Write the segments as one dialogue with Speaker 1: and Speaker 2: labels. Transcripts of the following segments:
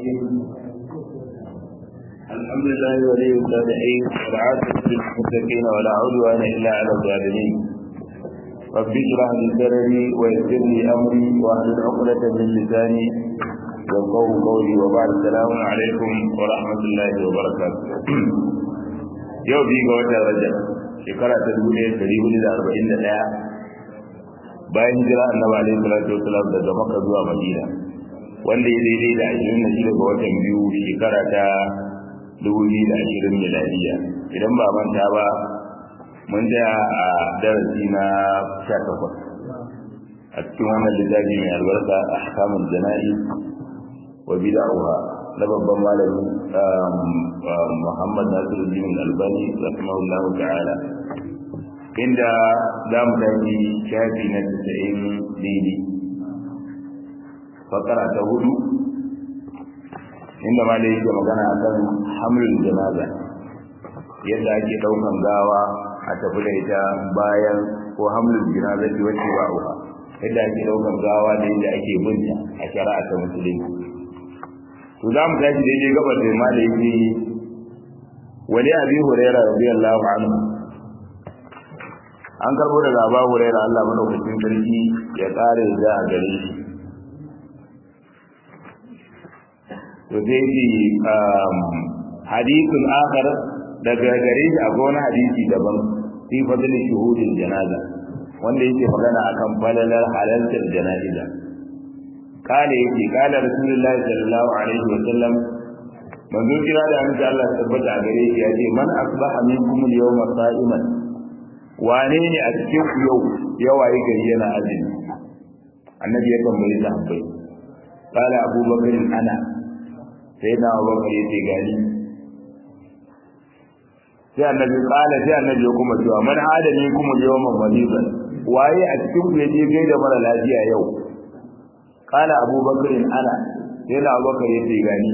Speaker 1: الحمد لله ولي الصالحين والعاقبة للمتقين ولا عدوان إلا على الظالمين رب اشرح لي صدري ويسر لي أمري واحلل عقدة من لساني يفقهوا قولي وبعد السلام عليكم ورحمة الله وبركاته yau biyu ga watan rajab shekara ta dubu ɗaya ɗari hudu da arba'in da ɗaya bayan hijira annabi alaihi salatu wasalam daga makka zuwa madina wanda ya daidai da ashirin da shida ga watan biyu shekara ta dubu biyu da ashirin miladiya idan ba manta ba mun tsaya a darasi na sha takwas a cikin wannan littafi mai albarka a hakamun jana'i wa bida'uha na babban malami Muhammad Nasiruddin Albani rahimahullahu ta'ala inda za mu tafi shafi na 90 daidai fakara ta hudu inda malai yake magana akan hamlul janaza yadda ake daukan gawa a tafi da ita bayan ko hamlul janaza ce wacce ba uwa yadda ake daukan gawa da yadda ake binta a shari'a ta musulunci to za mu tashi daidai gabar da ma da yake wani abi huraira radiyallahu anhu an karbo daga aba huraira Allah madaukakin sarki ya kare da a gare shi to sai shi hadithun akhar daga gare shi akwai wani hadisi daban fi fadli shuhudin janaza wanda yake magana akan falalar halartar jana'iza kale yake kala rasulullahi sallallahu alaihi wa sallam manzo kira da annabi Allah tabbata a gare shi yace man asbaha minkum al-yawma sa'iman wane ne a cikin ku yau yawaye gari yana azumi annabi ya tambaye sahabbai kala abubakar ana sai na abubakar yace gani sai annabi kala sai annabi ya kuma cewa man hada minkum al-yawma maridan waye a cikin ku yaje gaida mara lafiya yau kala abubakar ana sai na abubakar ya ce gani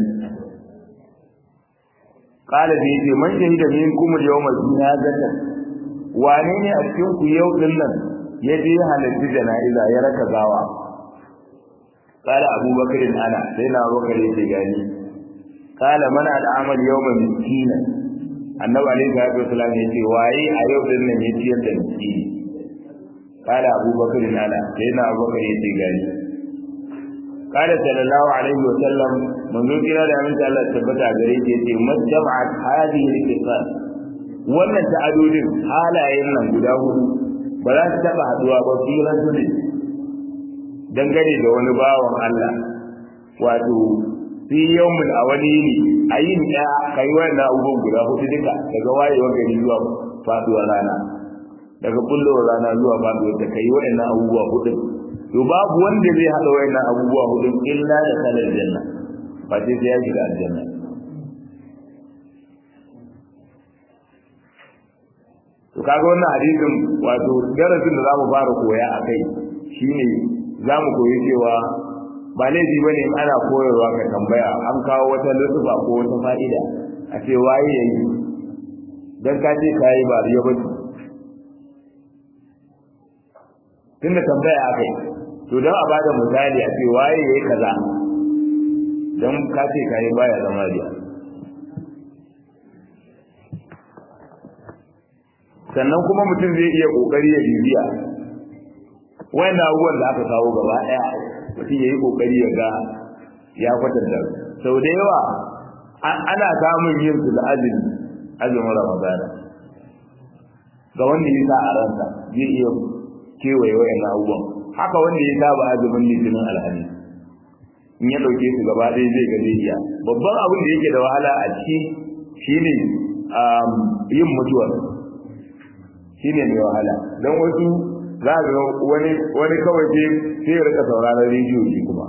Speaker 1: kala da yace man shahida minkum al-yawma jinazata wane ne a cikin ku yau din nan ya je halarci jana'iza ya raka gawa kala abubakar ana sai na abubakar ya ce gani kala man al'amal yawma miskina annabi alaihi salatu wasallam ya ce waye a yau din nan ya ciyar da miskini kala abubakar ana sai na abubakar ya ce gani قال صلى الله عليه وسلم من ذو كلا da aminta Allah tabbata gare shi yace majma'at hadhihi al-qisas wannan ta'adudin halayen nan guda hudu ba za su taba haduwa ba fi rajulin dangane da wani bawan Allah wato fi yawmin a wani ne a yin ɗaya kai wannan abubuwan guda hudu duka daga wayewar gari zuwa faduwar rana daga kullowar rana zuwa faduwar da kai waɗannan abubuwa hudu to babu wanda zai hada wayannan abubuwa hudun illa da sanar janna ba sai sai ya shiga aljanna to kaga wannan hadisin wato darasin da zamu fara koya akai shine zamu koyi cewa ba laifi bane in ana koyarwa ka tambaya an kawo wata lutufa ko wata fa'ida a ce waye yayi dan ka ce kai ba riya ba tunda tambaya akai to don a bada misali a ce waye yayi kaza don ka ce kai baya zama riya sannan kuma mutum zai iya kokari ya bibiya wannan abubuwan da aka kawo gaba daya mutum yayi kokari ya ga ya kwatanta sau da yawa ana samun yin su da azumi azumin ramadana ga wanda ya sa a ransa zai iya kewaye wayannan abubuwan haka wanda ya saba azumin litinin alhamis in ya dauke su gaba ɗaya zai ga zai iya babban abin da yake da wahala a ciki shine yin mutuwa shine mai wahala don wasu za ga wani wani kawai ce sai ya rika sauraron rediyo shi kuma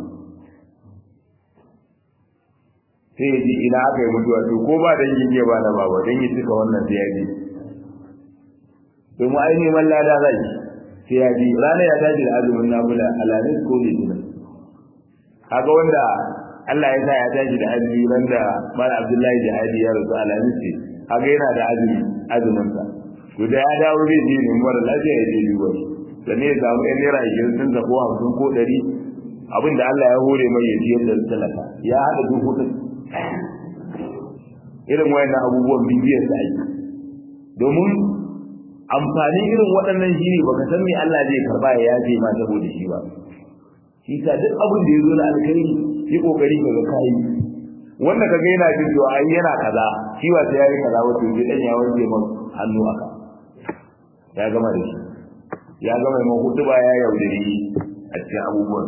Speaker 1: sai ya ji ina aka yi mutuwa to ko ba dan yi ba na baba dan yi cika wannan sai ya ji domin ai neman lada zai sai ya ji ranar ya tashi da azumin nafila alamis ko litinin kaga wanda Allah ya sa ya tashi da azumi ran da Mala Abdullahi Jihadi ya rasu alamis ce kaga yana da azumi azumin sa to da ya dawo zai je ne mara lafiya ya je duba sannan ya samu ɗan naira ashirin sun ko hamsin ko ɗari abin da Allah ya hore mai ya ciyar da talaka ya hada duk hudun irin wayannan abubuwan bibiyar da ake domin amfanin irin waɗannan shi ne baka san me Allah zai karba ya yaje ma saboda shi ba shi ta duk abin da ya zo na alkhairi yi kokari ka ga kai wanda kaga yana jin cewa ai yana kaza shi ba sai yayi kaza wato sai dan ya wanke man hannu aka ya gama da shi ya gama mai hudu ba ya yaudare a cikin abubuwan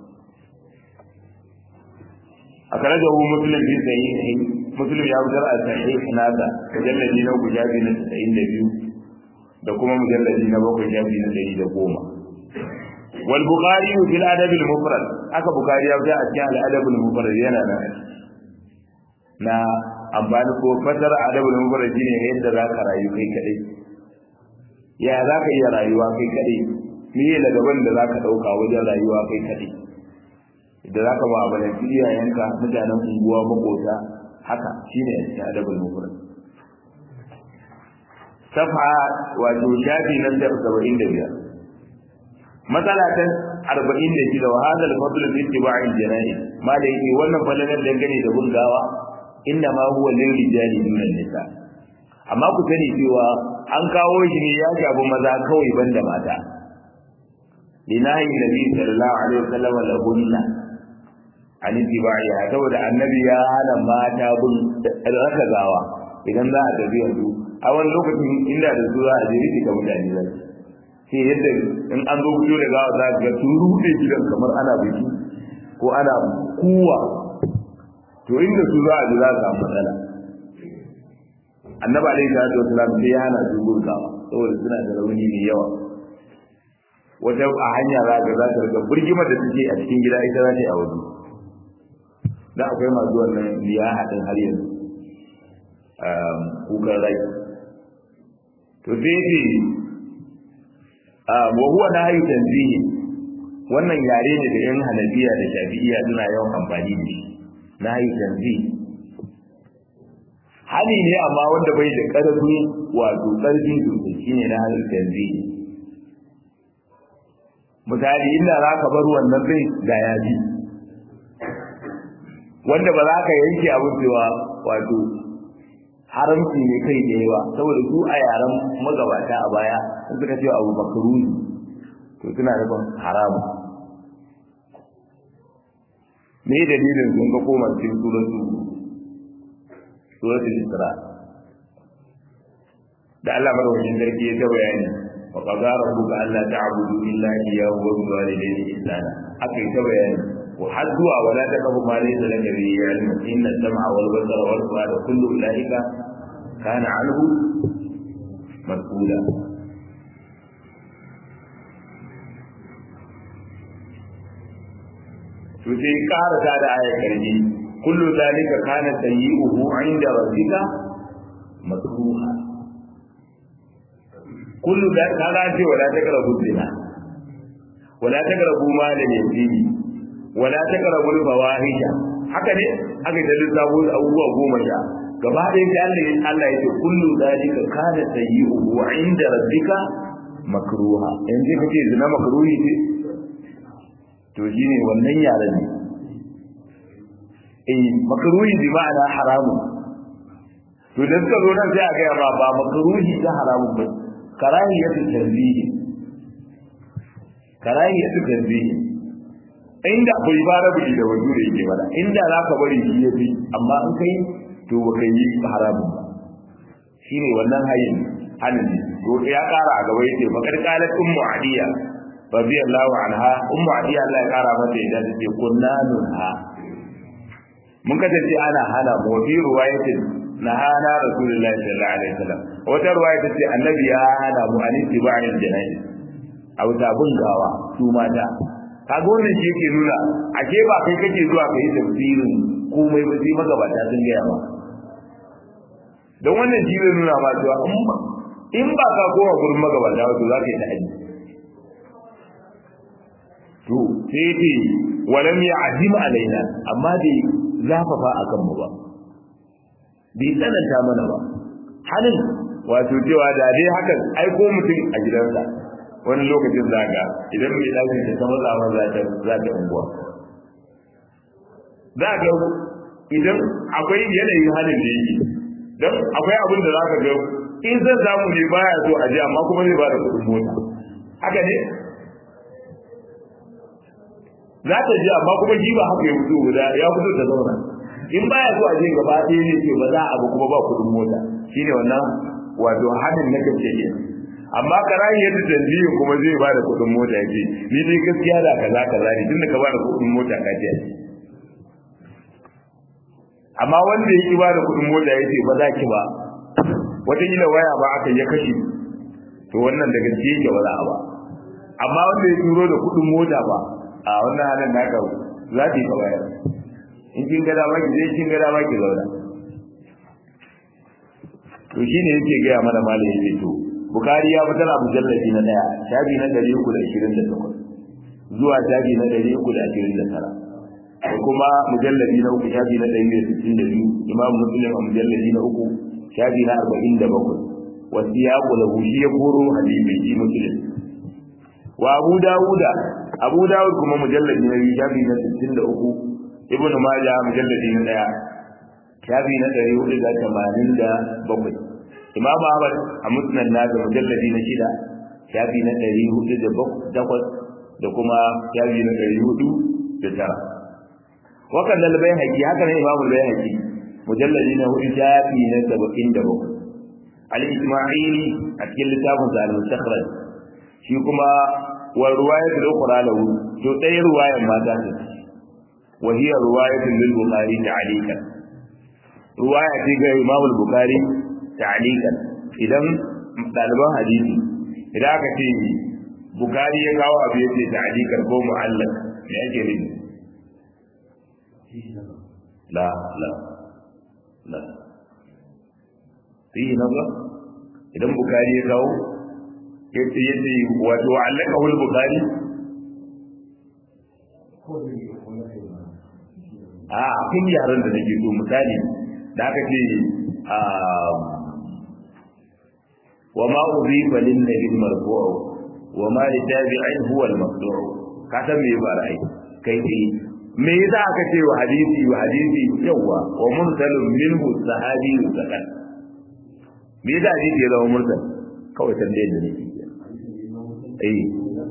Speaker 1: a kare da hu muslim bi sahihi muslim ya fitar a sahih nasa mujalladi na gujabi na 92 da kuma mujalladi na bakwai jabi na 110 wal bukhari fil adab al mufrad aka bukhari ya fitar a cikin al adab al mufrad yana nan na amfani ko fasar adab al mufrad shine yadda zaka rayu kai kadai ya zaka iya rayuwa kai kadai me ne gaban da zaka dauka wajen rayuwa kai kadai da zaka mu'amalanci iyayenka mutanen unguwa makota haka shine a cikin adabul mufrad safa wato shafi na 75 matsala ta 46 wa hada al-fadl fi ittiba'i al-jana'i ma da yake wannan falalar dangane da bungawa inda ma huwa lil rijali dun nisa amma ku sani cewa an kawo shi ne ya shafi maza kawai banda mata linahi nabi sallallahu alaihi wasallam lahunna an ittiba'iha saboda annabi ya hana mata bin raka gawa idan za a tafi yanzu a wani lokacin inda da su za a je rike ka mutane za su sai yadda in an zo fito da gawa za ga sun rude gidan kamar ana biki ko ana kuwa to inda su za a ji za su samu matsala annabi alaihi salatu wasalam sai ya hana su gurgawa saboda suna da rauni mai yawa wata a hanya za ga za ta riga burgimar da suke a cikin gida ita za ta yi a waje da akwai masu wannan liya haɗin har yanzu kukan rai to sai ce wa huwa na hayu tanzihi wannan yare ne da yan hanabiya da shafi'iya suna yawan amfani da shi na hayu tanzihi hali ne amma wanda bai da ƙarfi wato ƙarfi sosai shine na hayu tanzihi misali inda za ka bar wannan zai da yaji wanda ba za ka yanke abin cewa wato haramci ne kai da yawa saboda su a yaren magabata a baya sun suka cewa abu makaruni to suna nufin haramu me dalilin sun ga koma cikin suratu suratul isra da Allah madaukakin sarki ya ta bayani wa qadara rabbuka alla ta'budu illa iyyahu wa bil walidayni ihsana akai ta bayani har zuwa wala ta kafu ma laysa laka bi ilm inna sam'a wal basara wal fuada kullu ulaika kana anhu mas'ula to sai ƙara ta da ayar karfi kullu zalika kana sayyi'uhu 'inda rabbika makruha kullu da kaga ce wala taqrabu zina wala taqrabu mal al-yatim wala taqrabul fawahisha haka ne aka da lissafo abubuwa goma sha gaba ɗaya sai Allah ya Allah ya ce kullu zalika kana sayyi'uhu 'inda rabbika makruha yanzu kace zina makruhi ce to shine wannan yaran ne eh makruhi bi ma'ana haramun to da suka zo nan sai a ga ba ba makruhi ta haramun ba karahiyatu tanzihi karahiyatu tanzihi inda bai fara biji da wajo da yake bada inda za ka bari shi yafi amma in kai to ba kai yi haramun ba shine wannan hayin hanin to ya kara a gaba yace bakar qalat ummu adiya radiyallahu anha ummu adiya Allah ya kara mata idan ta ce kunna nunha mun kasance ana hana mu fi ruwayatin na hana rasulullahi sallallahu alaihi wasallam wata ruwaya ta ce annabi ya hana mu an tiba'in jana'i a wuta bin gawa su mata kaga wannan shi yake nuna a ke ba kai kake zuwa kai tafsirin komai ba sai magabata sun gaya ba don wannan shi zai nuna ma cewa in ba ka koma gurin magabata wato za ka yi ta'aji to sai ce walam ya azima alaina amma dai zafafa a kanmu ba bai tsananta mana ba halin wato cewa da dai hakan aiko mutum a gidansa wani lokacin zaga idan mai ɗaki ta ta matsa ma za ta za ta unguwa za ga idan akwai yanayin halin da yake don akwai abin da za ka ga in zan samu ne baya so a je amma kuma zai ba da kuɗin mota haka ne za ta je amma kuma shi ba haka ya fito guda ya fito ta zauna in baya so a je gaba ɗaya ne ce ba za a ba kuma ba kuɗin mota shine wannan wato hadin na gaske ke amma karayi yadda tanzihin kuma zai ba da kuɗin mota ya ce ni dai gaskiya da kaza kaza ne tunda ka ba da kuɗin mota ka ce amma wanda ya ki ba da kuɗin mota ya ce ba za ki ba wataƙila waya ba aka ya kashe to wannan da gaske yake ba za a ba amma wanda ya turo da kuɗin mota ba a wannan halin naka za ta yi ka bayar in kin ga dama ki je kin ga dama ki zauna to shine yake gaya mana malami yake to bukari ya fitar a mujallabi na daya shafi na 328 zuwa shafi na 329 da kuma mujallabi na uku shafi na 162 imam muslim a mujallabi na uku shafi na 47 wasu ya kula shi ya koro hadisi shi muslim wa abu dawuda abu dawud kuma mujallabi na biyu shafi na 63 ibnu majah mujallabi na daya shafi na 487 imam ahmad a musnad na da mujalladi na shida shafi na 408 da kuma shafi na 409 wakan dal bayhaqi haka ne imam al-bayhaqi mujalladi na hudu shafi na 77 al-isma'ili a cikin littafin sa al-mustakhraj shi kuma wa ruwayat al-ukhra lahu to dai ruwayan mata ce wa hiya ruwayatun lil bukhari ta'alikan ruwaya ce ga imam al-bukhari ta'alikan idan ɗaliban hadisi idan aka ce bukari ya kawo abu ya ce ta'alikan ko mu'allak me yake nufi la la la fihi nazar idan bukari ya kawo ya ce ya ce wato allaka wal bukari a kun yaran da nake so misali da aka ce وما أضيف للنبي المرفوع وما لتابع هو المقطوع كتب me ba ra'ayi kai dai me yasa aka ce wa hadisi wa hadisi yawa wa mursalun minhu sahabi zakat me yasa hadisi ya zama mursal kawai tambayar da nake eh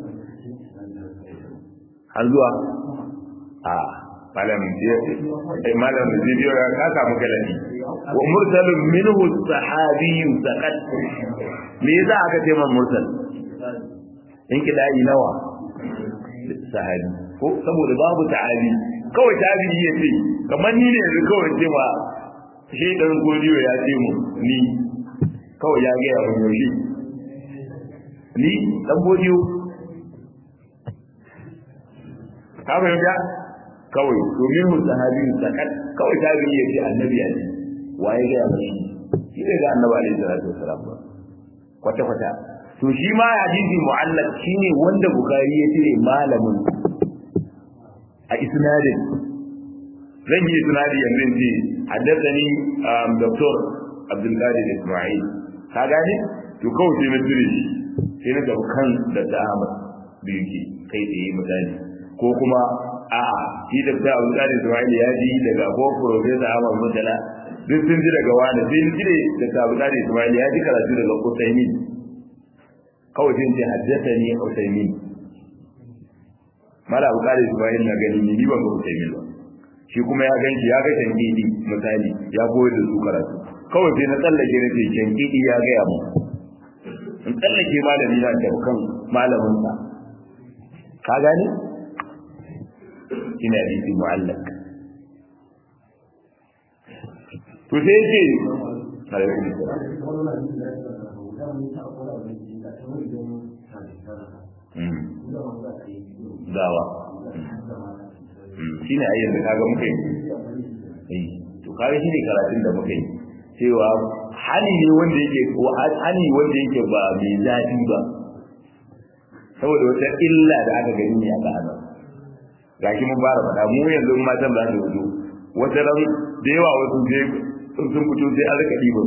Speaker 1: har zuwa a malam malam bidiyo ya ka samu galadi wa mursalun minhu sahabi zakat me yasa aka ce man mursal in kidai nawa sahabi ko saboda babu ta'abi kawai tabi'i ya ce kamar ni ne yanzu kawai ce ma shi dan godiyo ya ce mu ni kawai ya ga mun yoshi ni dan godiyo ka fahimta kawai domin mu sahabi sakat kawai tabi'i ya ce annabi ya ce waye ga mashi shi ne ga annabi alaihi salatu wasalam ba kwata kwata to shi ma hadisi mu'allaq shine wanda bukari ya ce malamin a isnadin zan yi isnadi yanzu in ce haddathani dr abdul qadir isma'il ka gane to kawai sai na tire shi sai na gaba kan da ta Ahmad da yake kai tsaye misali ko kuma a'a shi da ta Abu Qadir Isma'il ya ji daga ko professor Ahmad Mutala duk sun ji daga wani sai ni jire da ta Abu Qadir Isma'il ya ji karatu daga Usaimin kawai sai ce haddathani Usaimin mala Abu Qadir Isma'il na gani ni ban ga Usaimin ba shi kuma ya ganci ya ga shankidi misali ya koyar da su karatu kawai sai na tsallake na ce shankidi ya gaya mu in tsallake malami na da kan malamin sa ka gane ina hadisi mu'allaq to sai ce alaikum salam dawa shi ne ayyar da kaga muka yi to kaga shi ne karatun da muka yi cewa hali ne wanda yake ko hali wanda yake ba mai zafi ba saboda wata illa da aka gani ne aka hana gashi mun fara faɗa mu yanzu in matan za su fito wata ran da yawa wasu je sun fito sai an rika ɗiban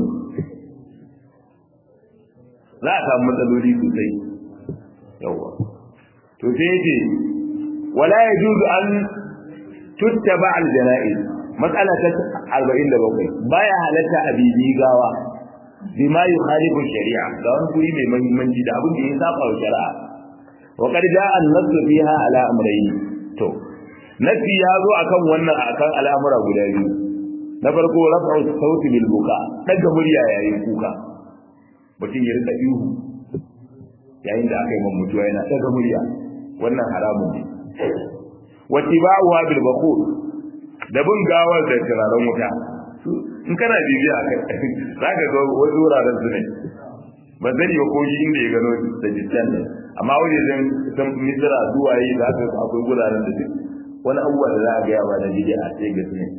Speaker 1: za a samu matsaloli sosai yawa to sai yace wala yajuzu an tuttaba al janaiz matsala ta 47 baya halatta a bibi gawa bima yukhalifu shari'a ga wani guri mai muhimmanci da abin da ya saba wa shari'a wa qad jaa an-nass fiha ala amrayn to nafi ya zo akan wannan akan al'amura guda biyu na farko raf'u sauti bil buka daga murya yayin kuka mutum ya rika ihu yayin da aka yi man mutuwa yana daga murya wannan haramun ne wa tibauha bil baqul da bin gawar da turaren wuta in kana bibiya za ka ga wasu wuraren su ne ba zani ba ko shi inda ya gano da jistan ne amma wani zan san misira zuwa yi za ka akwai wuraren da duk wani abubuwa da za a gaya ba na bidiya a sai ga su ne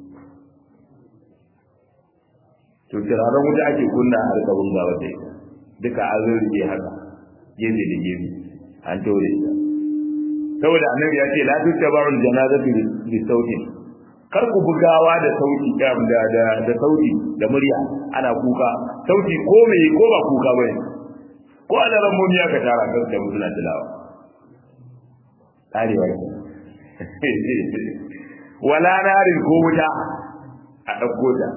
Speaker 1: to turaren wuta ake kunna a rika bin gawar da ita duka an zo rike haka gefe da gefe an taure ta saboda annabi ya ce la tuttabarul janazatu bi sautin kar ku bugawa da sauti da da da sauti da murya ana kuka sauti ko me ko ba kuka bane ko ana ran mun ya ka tara kan da mutuna tilawa tarewa wala narin ko wuta a dauko ta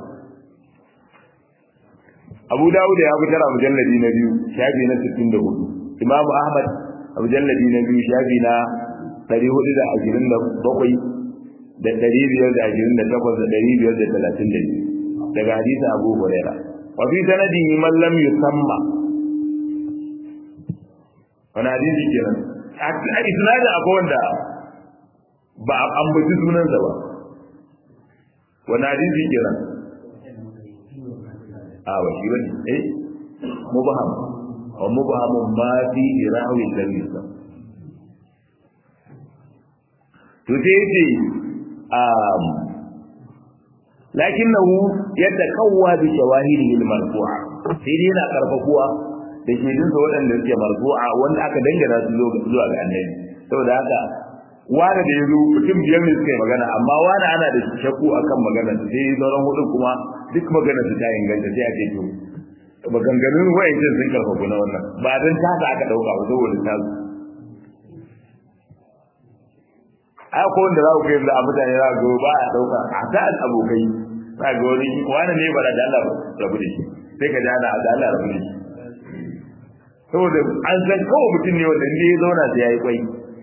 Speaker 1: Abu Dawud ya fitar a mujalladi na biyu shafi na 64 Imam Ahmad a mujalladi na biyu shafi na 427 da ɗari biyar da ashirin da takwas da ɗari biyar da talatin da biyu daga hadisa abu huraira wa fi sanadin man lam yusamma wani hadisi kenan a isnadin akwai wanda ba a ambaci sunansa ba wani hadisi kenan a ba shi bane eh mubaham wa mubahamun ma fi irawi lam yusam to sai yace lakinnahu yatakawwa bi shawahidihi al-marfu'a sai dai yana karfafuwa da shedin sa waɗanda suke marfu'a wanda aka dangana su zuwa ga annabi saboda haka wani da yazo mutum biyar ne suka yi magana amma wani ana da shakku akan magana sai sauran hudu kuma duk magana su ta inganta sai a ce to maganganun wayancin sun karfafu na wannan ba dan tasa aka dauka ba saboda tasu ai ko wanda za ku kai da mutane za ku ba a dauka a ta abokai za ga wani wani ne ba da Allah rabu da shi sai ka jana da Allah rabu da shi saboda an san kawai mutum ne wanda ne ya zauna sai ya yi kwai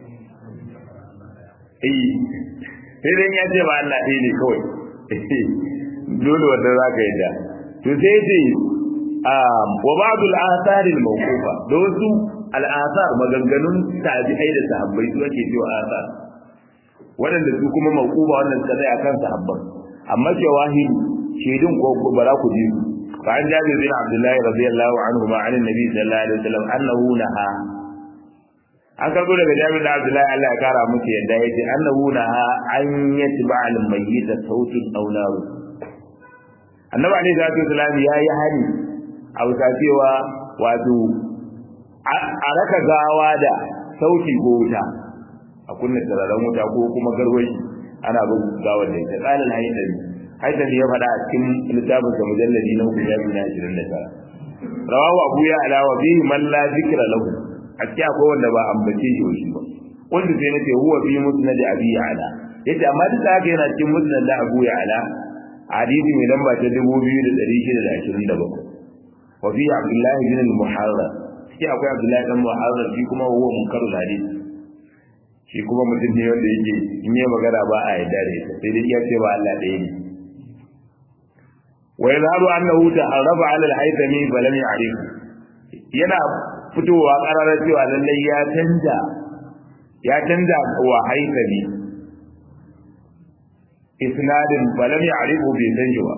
Speaker 1: eh sai dai ya ce ba Allah ɗaya ne kawai dole wanda za ka yadda to sai ce wa ba'dul athar al mawqufa da wasu al athar maganganun tabi'ai da sahabbai su ake cewa athar waɗanda su kuma mawquba wannan suka tsaya kan sahabban amma shawahid shaidun ko bara ku ji fa an jabi bin abdullahi radiyallahu anhu ma anin nabi sallallahu alaihi wasallam annahu naha an karbo daga jabir da abdullahi Allah ya kara musu yadda yace annahu naha an yatba al mayyit sautin aw naru annabi alaihi salatu wasallam yayi hani a wuta cewa wato a raka gawa da sauti ko wuta a kunna tararen wuta ko kuma garwashi ana bin gawar da ita qalal haydari haydari ya faɗa a cikin littafin sa mujalladi na uku ya bina 29 rawahu abu ya ala wa bihi man la zikra lahu a cikin akwai wanda ba ambace shi shi ba wanda sai nace huwa fi musnad abi ala yace amma duk da haka yana cikin musnad da abu ya ala hadisi mai lamba ta 2627 wa fi abdullahi bin al-muharrar cikin akwai abdullahi dan muharrar shi kuma huwa munkarul hadisi shi kuma mutum ne wanda yake in yi magana ba a yarda da ita sai dai iya ce ba Allah ɗaya ne wa yadharu annahu ta'arrafa 'ala al-haythami fa lam ya'rif yana fitowa kararar cewa lallai ya canja ya canja wa haythami isnadin fa lam ya'rifu bi sanjiwa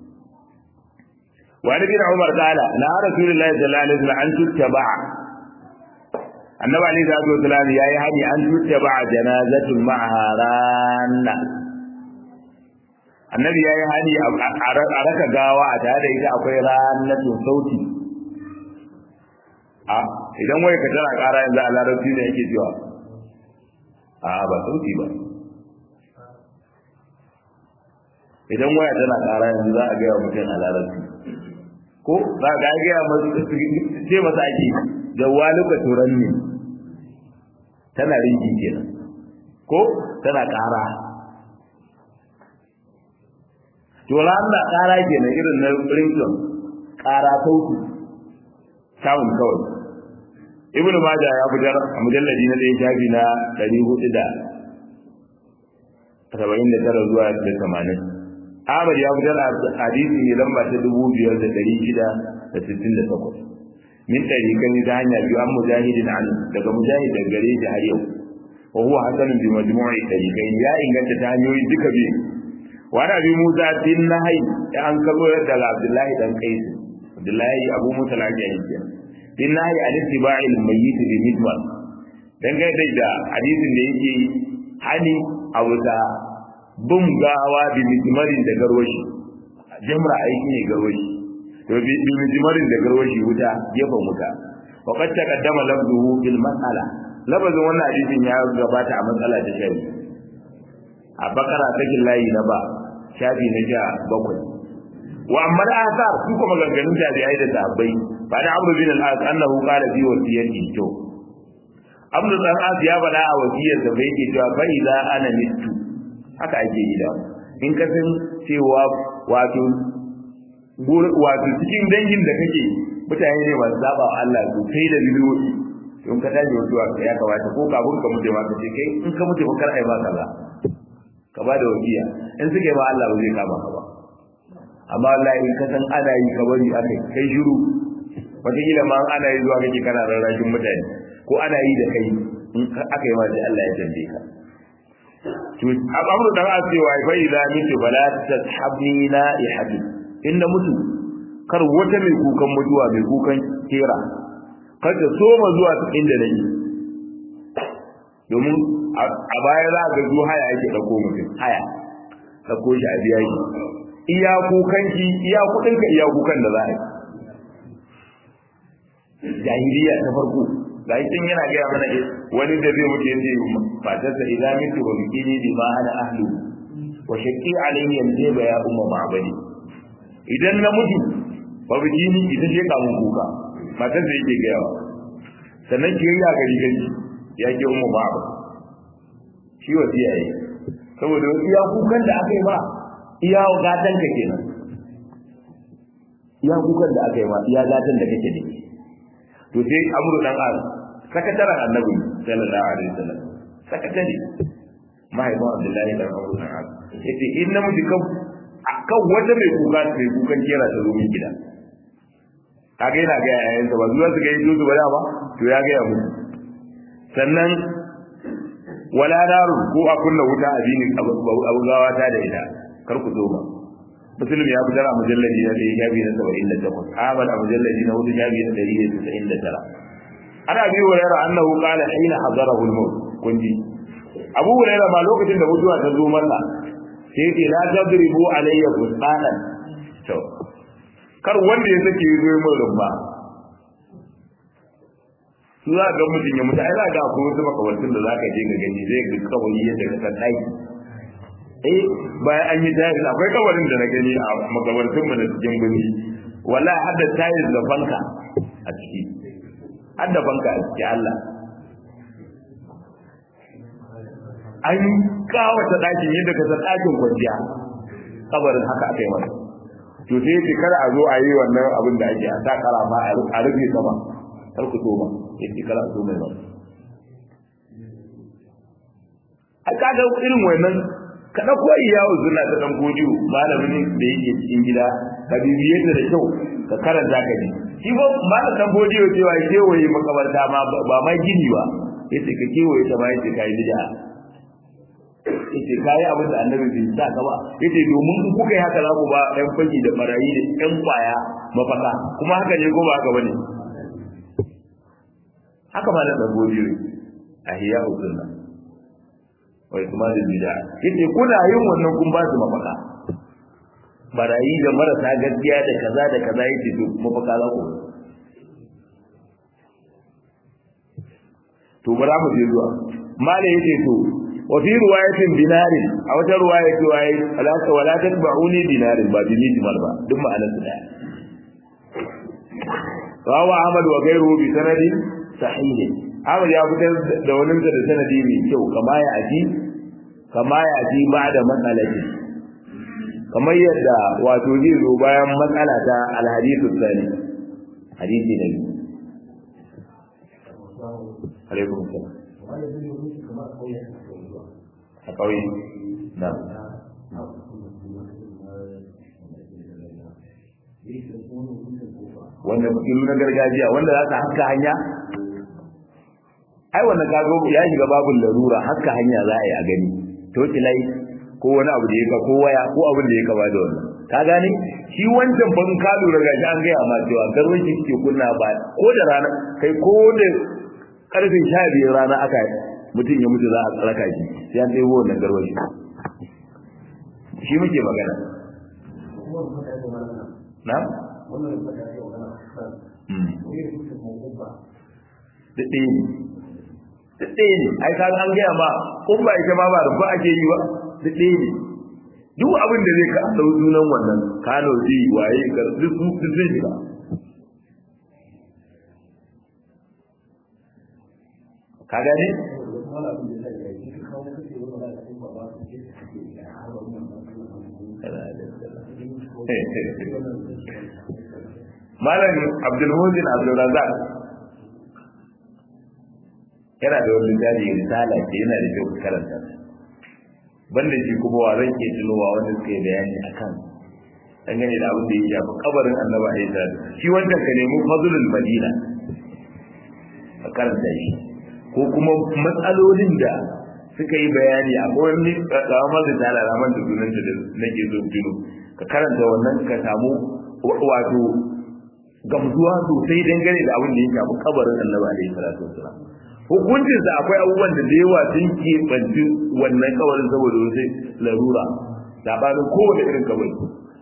Speaker 1: wa nabi Umar qala la rasulullahi sallallahu alaihi wasallam an tuttaba annabi ali da abu salam yayi hani an tuta ba janazatul ma'aha ranna annabi yayi hani a raka gawa a tare da ita akwai rannatun sauti a idan wai ka tana kara yanzu a larabci ne yake cewa a ba sauti ba idan waya tana kara yanzu za a gaya mutum a larabci ko za a gaya ce masa ake jawaluka turan ne tana rinji kenan ko tana ƙara to lalla ƙara kenan irin na rington ƙara sauti sound kawai ibnu maja ya fitar a mujalladi na ɗaya shafi na ɗari hudu da saba'in da tara zuwa da tamanin ahmad ya fitar a hadisi ne lamba ta dubu biyar da ɗari shida da sittin da takwas min ɗariƙan ta hanya biyu an mujahidin an daga mujahid daga gare shi har yau wa huwa hasanun bi majmu'i ɗariƙan ya inganta ta hanyoyi duka biyu wa da bi musa bin nahai ya an kabo daga abdullahi dan qais abdullahi abu musa al-ajani kenan bin nahi an ittiba'i al-mayyit bi midwal dan ga da hadisin da yake hani a wuta bin gawa bi midmarin da garwashi jamra aiki ne garwashi to bi midmarin da garwashi wuta gefen wuta wa qad taqaddama lafzuhu bil mas'ala lafazin wannan hadisin ya gabata a matsala ta shari a bakara ta layi na ba shafi na ja bakwai wa amma da asar su kuma ganganun jami'ai da sahabbai ba da amru bin al-as annahu qala fi wasiyati to amru dan as ya bada a wasiyar da bai ke cewa fa idza ana mitu haka ake yi da in ka san cewa wato wato cikin dangin da kake mutane ne masu saba wa Allah su kai da bidiyoyi in ka tashi mutuwa ya kamata ko kafin ka mutu ma ka ce kai in ka mutu ba kar ai ba kaza ka ba da wasiya in suke ba Allah ba zai kama ka ba amma wallahi in ka san ana yi ka bari akai kai shiru wataƙila ma ana yi zuwa kake kana rarrashin mutane ko ana yi da kai in aka yi ma sai Allah ya tambaye ka to amru dan asewa fa idza mitu fala tashabni la ihadi inda mutu kar wata mai kukan mutuwa mai kukan kera kar ta soma zuwa inda nake domin a baya za ga zuwa haya yake dauko mutum haya dauko shi a biya shi iya kukan ki iya kudin ka iya kukan da za a yi jahiliya ta farko ga yi tun yana gaya mana wani da zai mutu yace matarsa idan mitu ba biki ne bi ma ana ahlu wa shaqi alayhi yanzu ba ya umma ma'badi idan na mutu ba biki ni ita ce kamun kuka matarsa yake gaya wa sannan ki ya gari gari ya ke umma ma'badi shi wasiya yi saboda iya kukan da aka yi ba iya gatan ka kenan iya kukan da aka yi ma iya gatan da kake ne to sai amru dan az sakataren annabi sallallahu alaihi wasallam sakatare mahaifin abdullahi dan amru dan az yace in namiji kan akan wata mai kuka mai kukan kera ta zo min gida kaga yana ga yayin sa ba zuwa su ga yi su ba ba to ya ga ya mutu sannan wala daru ko a kunna wuta a bini abu gawa ta da ita kar ku zo ba muslim ya fitar a mujalladi na ɗaya shafi na saba'in da takwas ahmad a mujalladi na hudu shafi na ɗari da tasa'in da tara ana bi hurairah annahu qala hina hadarahu al-maut kunji abu hurairah ma lokacin da mutuwa ta zo masa sai ce la tadribu alayya bustanan to kar wanda ya sake yi zo min rumba su za ga mutum ya mutu ai za ga akwai wasu makawantin da za ka je ka gani zai ga kawai yadda ka san ɗaki eh bayan an yi tayis akwai kawarin da na gani a makabartun mu da cikin gani wallahi har da tayis da fanka a ciki har da fanka a ciki Allah an kawata ɗakin yadda ka san ɗakin kwanciya kabarin haka aka yi masa to sai ce kada a zo a yi wannan abin da ake a sa karama a rufe sama kar ku so ba yace kada a so mai ba a kaga irin wannan ka ɗauko iyawu suna ta ɗan godiyo malamin da yake cikin gida ka bibiye ta da kyau ka karanta ka ji shi ba malam ɗan godiyo cewa kewaye makabarta ma ba ma gini ba yace ka kewaye ta ma yace ka yi bid'a yace ka yi abin da annabi bai sa ka ba yace domin in kuka yi haka za ku ba ɗan fagi da barayi da ɗan kwaya mafaka kuma haka ne ko ba haka bane haka malam ɗan godiyo a hiya usunna wai kuma da bid'a yace kuna yin wannan kun ba su mafaka barayi da marasa gaskiya da kaza da kaza yace to mafaka za ku to bara mu je zuwa mala yace to wa fi riwayatin dinarin a wata riwaya ce wai ala ta wala tatba'uni dinarin ba bi mithmal ba duk ma'anar su daya rawa ahmad wa ghayruhu bi sanadin sahih Ahmad ya fitar da wani da sanadi mai kyau kama ya aji kama ya aji ba da matsalati kamar yadda wato zai zo bayan matsala ta alhadithu tsani hadisi na biyu alaikum salam a ƙauye na wanda fitilu na gargajiya wanda za ka haska hanya ai wannan kago ya shiga babin larura haska hanya za a yi a gani toki lai ko wani abu da ya ka ko waya ko abin da ya kama da wannan ka gane shi wancan ban ka lura ga shi an gaya ma cewa garwan shi ke kunna ba ko da rana kai ko da karfe sha biyar rana aka mutum ya mutu za a tsaraka shi sai an ɗebo wannan garwan shi shi muke magana na? Daɗe ne, daɗe ne, ai ka an gaya ma, kun ba ita ma ba rufa ake yi ba, daɗe ne. Duk abin da zai ka ɗau sunan wannan, kano ji waye ga duk sun shiga. Ka gane? Malam Abdulmusin Abdulrazak yana da wani jari risala ce yana da kyau karanta banda shi kuma wa zan ke tunowa wanda suka yi bayani akan dangane da abin da ya shafi kabarin annaba a isa shi wanda ka nemi fadlul madina a karanta shi ko kuma matsalolin da suka yi bayani a wani tsawon da tala raman da sunan da nake zo tuno ka karanta wannan ka samu wato gamsuwa sosai dangane da abin da ya shafi kabarin annabi alaihi salatu wasalam hukuncin sa akwai abubuwan da da yawa sun ke banci wannan kabarin saboda wasu larura labarin kowane irin kabari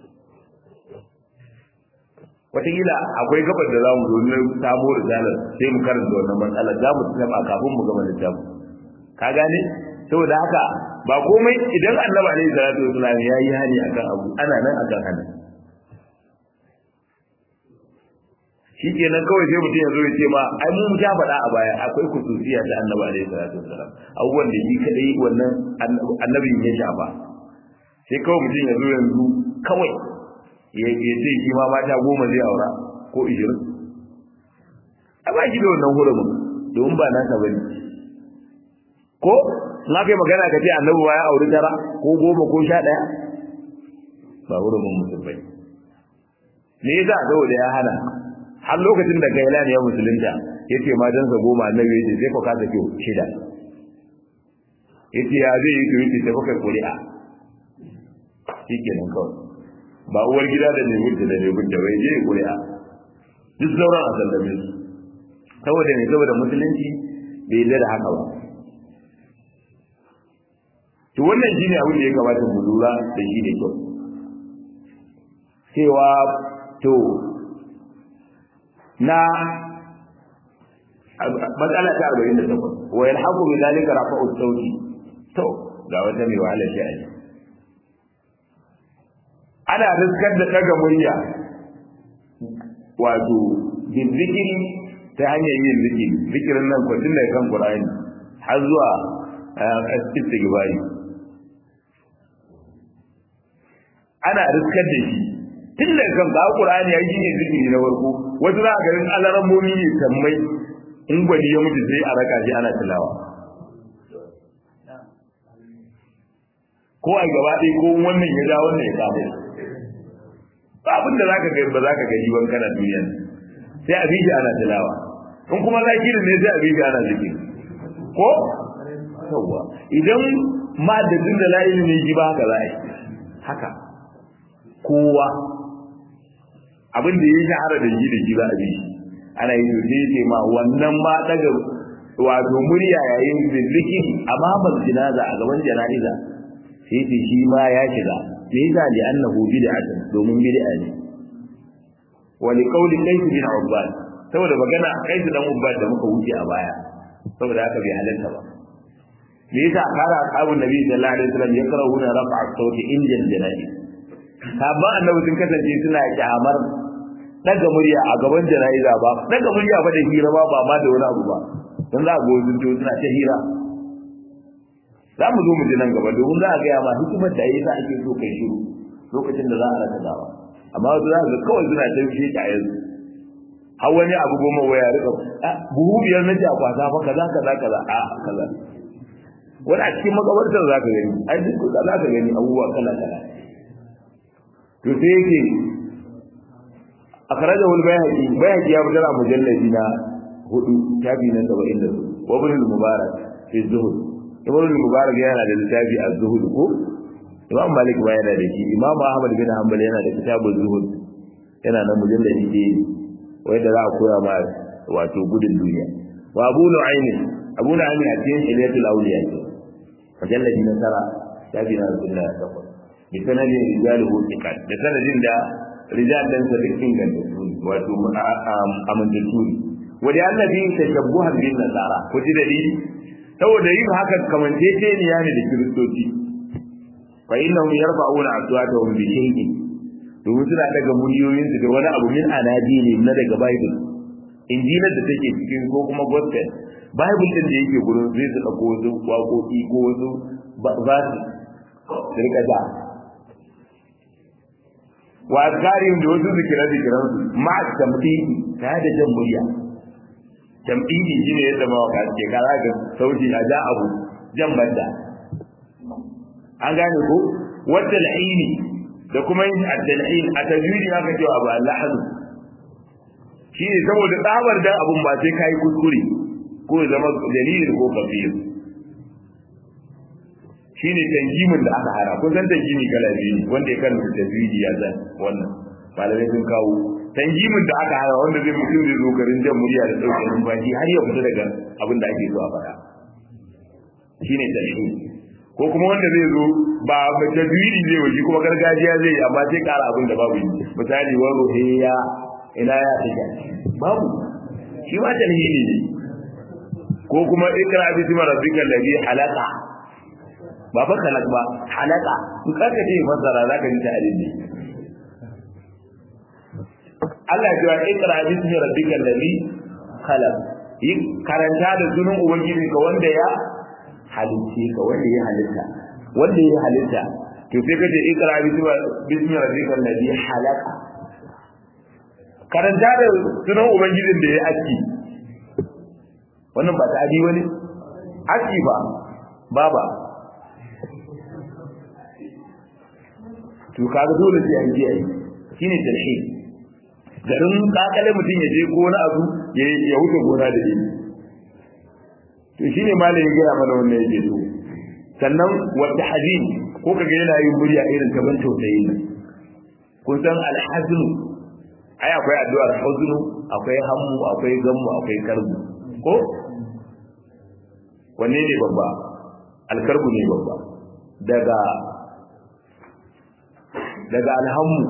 Speaker 1: wataƙila akwai gabar da za mu zo na samo risalar sai mu karanta wannan matsalar za mu tsama kafin mu gama littafin ka gane saboda haka ba komai idan annabi alaihi salatu wasalam ya yi hani akan abu ana nan akan hana shi kenan kawai sai mutum ya zo ya ce ma ai mun ja faɗa a baya akwai kususiya ta annabi alaihi salatu wasalam abubuwan da shi kadai wannan annabin ya shafa sai kawai mutum ya zo yanzu kawai ya ce shi ma mata goma zai aura ko ishirin a ba shi da wannan hurumin domin ba nasa bane ko na kai magana ka ce annabi ya auri tara ko goma ko sha ɗaya ba hurumin mutum bane me yasa saboda ya hana har lokacin da gailan ya musulunta yace matansa goma annabi yace sai ka kasa kiyo shida yace ya zai yi kiyo sai ka kuri'a shikenan kawai ba uwar gida da ne gudda da ne gudda bai je kuri'a duk sauran a sallame su saboda ne saboda musulunci bai yarda da haka ba to wannan shine abin da ya kamata mu lura da shi da kyau cewa to na matsala ta 48 wa yalhaqu bi dhalika rafa'u sauti to ga wata mai wahala shi a ana riskar da daga murya wato zikiri ta hanyar yin zikiri zikirin nan ko tun daga kan Qur'ani har zuwa istighfari ana riskar da shi tun daga kan ga Qur'ani yayi ne zikiri na farko wasu za a garin alaran momi ne sammai in gwani ya mutu sai a raka shi ana tilawa ko a gaba ɗaya ko wannan ya ja wannan ya samu ba abin da zaka ga ba zaka gani ban kana duniya sai a biji ana tilawa in kuma zakirin ne sai a biji ana zikiri ko yawa idan ma da din da la ilimi ji ba haka za a yi haka kowa abin da ya shahara da ji da ji za a bi ana yi to sai ce ma wannan ma daga wato murya yayin zikiri amma ban jinaza a gaban jana'iza sai ce shi ma ya shiga me yasa li annahu bid'atun domin bid'a ne wa li qawli kayf bin ubbad saboda magana kayf dan ubbad da muka wuce a baya saboda haka bai halarta ba me yasa kara ashabun nabi sallallahu alaihi wasallam yakrahuna raf'a sauti inda jana'i sabban annabi sun kasance suna kyamar daga murya a gaban jana'iza ba daga murya ba da hira ba ba ma da wani abu ba dan za a go sun suna ta hira za mu zo mu ji nan gaba domin za a gaya ma hikimar da yasa ake so kai shiru lokacin da za a raka gawa amma wasu za ga kawai suna ta shi a yanzu har wani abu goma waya rika buhu biyar na jakwata fa kaza kaza kaza a kaza wani a cikin makabartar za ka gani ai duk za ka gani abubuwa kala kala to sai yake akhrajahu al-bayhaqi bayhaqi ya fitar a mujalladi na hudu tabi na 70 wa ibn al-mubarak fi zuhud ibn al-mubarak yana da littafi az-zuhud ko imam malik ba yana da shi imam ahmad bin hanbal yana da kitabul zuhud yana nan mujalladi ne wanda za a koya ma wato gudun duniya wa abu nu'aym abu nu'aym a cikin ilayatul awliya mujalladi na tara tabi na 78 bi sanadin rijaluhu thiqat da sanadin da rijal dan sa duk inganta su wato amintattu ne wanda annabi tashabbuhan bin nasara ko ji dalili saboda yin haka kamanceceniya ne da kiristoci fa innahum yarfa'una aswatahum bi shay'in domin suna daga muryoyin su da wani abu min anadili na daga bible injilar da take cikin ko kuma gospel bible din da yake gurin zai su dauko wasu waƙoƙi ko wasu ba su rika da wa azkarin da wasu zikiran zikiran su ma tamdidi ta da jan murya tamdidi shine yadda mawaka ke kara ga sauti a ja abu jan banda an gane ko wadda al'ini da kuma yin addal'in a tajwidi haka cewa abu allahadu shi ne saboda tsabar dan abun ba sai kai kuskure ko ya zama dalilin ko kafir shine tanjimin da aka hara kun san tanjimi kala biyu wanda ya karanta tajwidi ya san wannan malamai sun kawo tanjimin da aka hara wanda zai mutum zai zo garin jan murya da ɗauke numfashi har ya fita daga abin da ake so a faɗa shine tanjimi ko kuma wanda zai zo ba tajwidi zai waje kuma gargajiya zai yi amma sai ƙara abin da babu yi misali wa ruhiya ina ya take babu shi ma tanjimi ne ko kuma ikra bismi rabbikal ladhi khalaqa ba fa kalak ba halaka in ka ce fasara zaka ji ta alimi Allah ya ce ikra bismi rabbikal ladhi khalaq yi karanta da sunan ubangiji ka wanda ya halice ka wanda ya halitta wanda ya halitta to sai ka ce ikra bismi rabbikal ladhi halaka karanta da sunan ubangijin da ya aski wannan ba ta adi wani aski ba baba to kaga dole sai an je ai shine tarhi garin kakale mutum ya je gona abu ya wuce gona da shi to shine malamin ya gaya mana wannan yake so sannan wa tahzin ko kaga yana yin murya irin ta ban tausayi ne kun san alhaznu ai akwai addu'ar huznu akwai hammu akwai gammu akwai karbu ko wanne ne babba alkarbu ne babba daga daga alhammu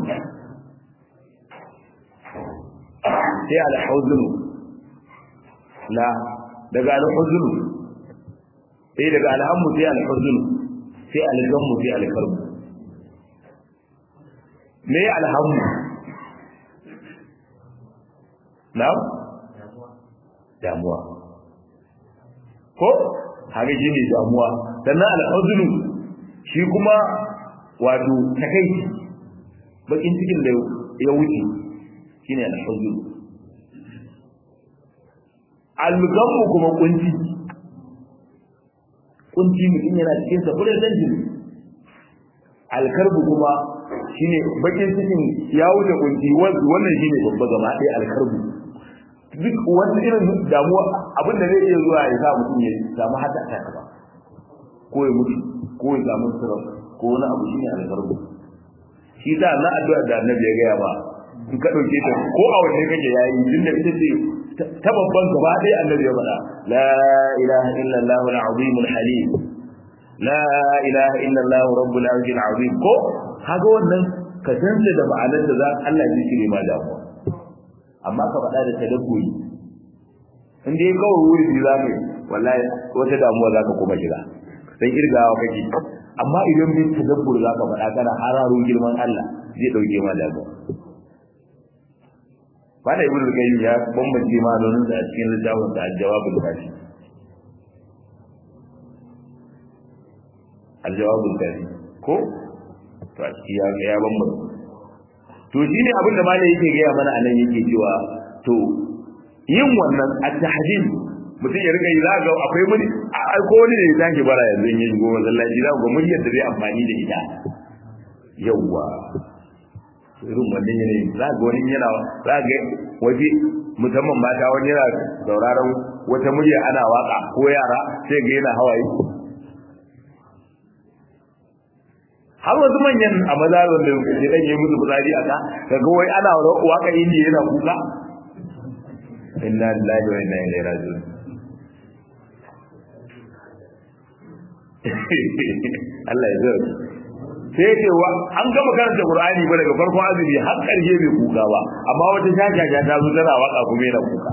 Speaker 1: sai alhuzunu la daga alhuzunu sai daga alhammu sai alhuzunu sai algammu sai alkarbu me alhammu na damuwa ko haka shi ne damuwa sannan alhuzunu shi kuma wato takaici bakin cikin da ya wuce shine alhuzun algamu kuma kunci kunci mutum yana cikin sa kullun dan jini alkarbu kuma shine bakin cikin ya wuce kunci wannan shine babba gaba ɗaya alkarbu duk wani irin damuwa abin da zai iya zuwa ya sa mutum ya samu hata ta ba ko ya mutu ko ya samu sirri ko wani abu shine alkarbu shi da na addu'a da annabi ya gaya ba in ka dauke ta ko a wanne kake yayi din da ita ce ta babban gaba dai annabi ya faɗa la ilaha illa allah al-azim al-halim la ilaha illa allah rabbul arshil azim ko kaga wannan ka danta da ma'anar da za Allah ya cire ma damuwa amma ka faɗa da tadabburi in dai kawai wuri za ka wallahi wata damuwa za ka kuma shiga dan irgawa kake amma idan bin tadabbur za ka faɗa kana hararo girman Allah zai ɗauke ma damuwa Bada Ibn Qayyim ya bambance ma'anonin sa a cikin littafin sa Al-Jawabul Kafi. Al-Jawabul Kafi ko to a ciki ya ya bambanta to shine abin da malai yake gaya mana anan yake cewa to yin wannan at-tahdid mutum ya rika yi za ga akwai muni ko wani ne ya tashi bara yanzu yin shigo masallaci za ga muryar da zai amfani da ita yawwa irin wannan yanayin za ga wani yana za ga waje musamman mata wani yana sauraron wata murya ana waka ko yara sai ga yana hawaye har wasu manyan a mazarin da ke dan yi musu fitsari a ka kaga wai ana waka indiya yana kuka inna lillahi wa inna ilaihi raji'un Allah ya zara sai ce wa an gama karanta Qur'ani ba daga farkon azumi har karshe bai kuka ba amma wata shashasha ta zo tana waka kuma yana kuka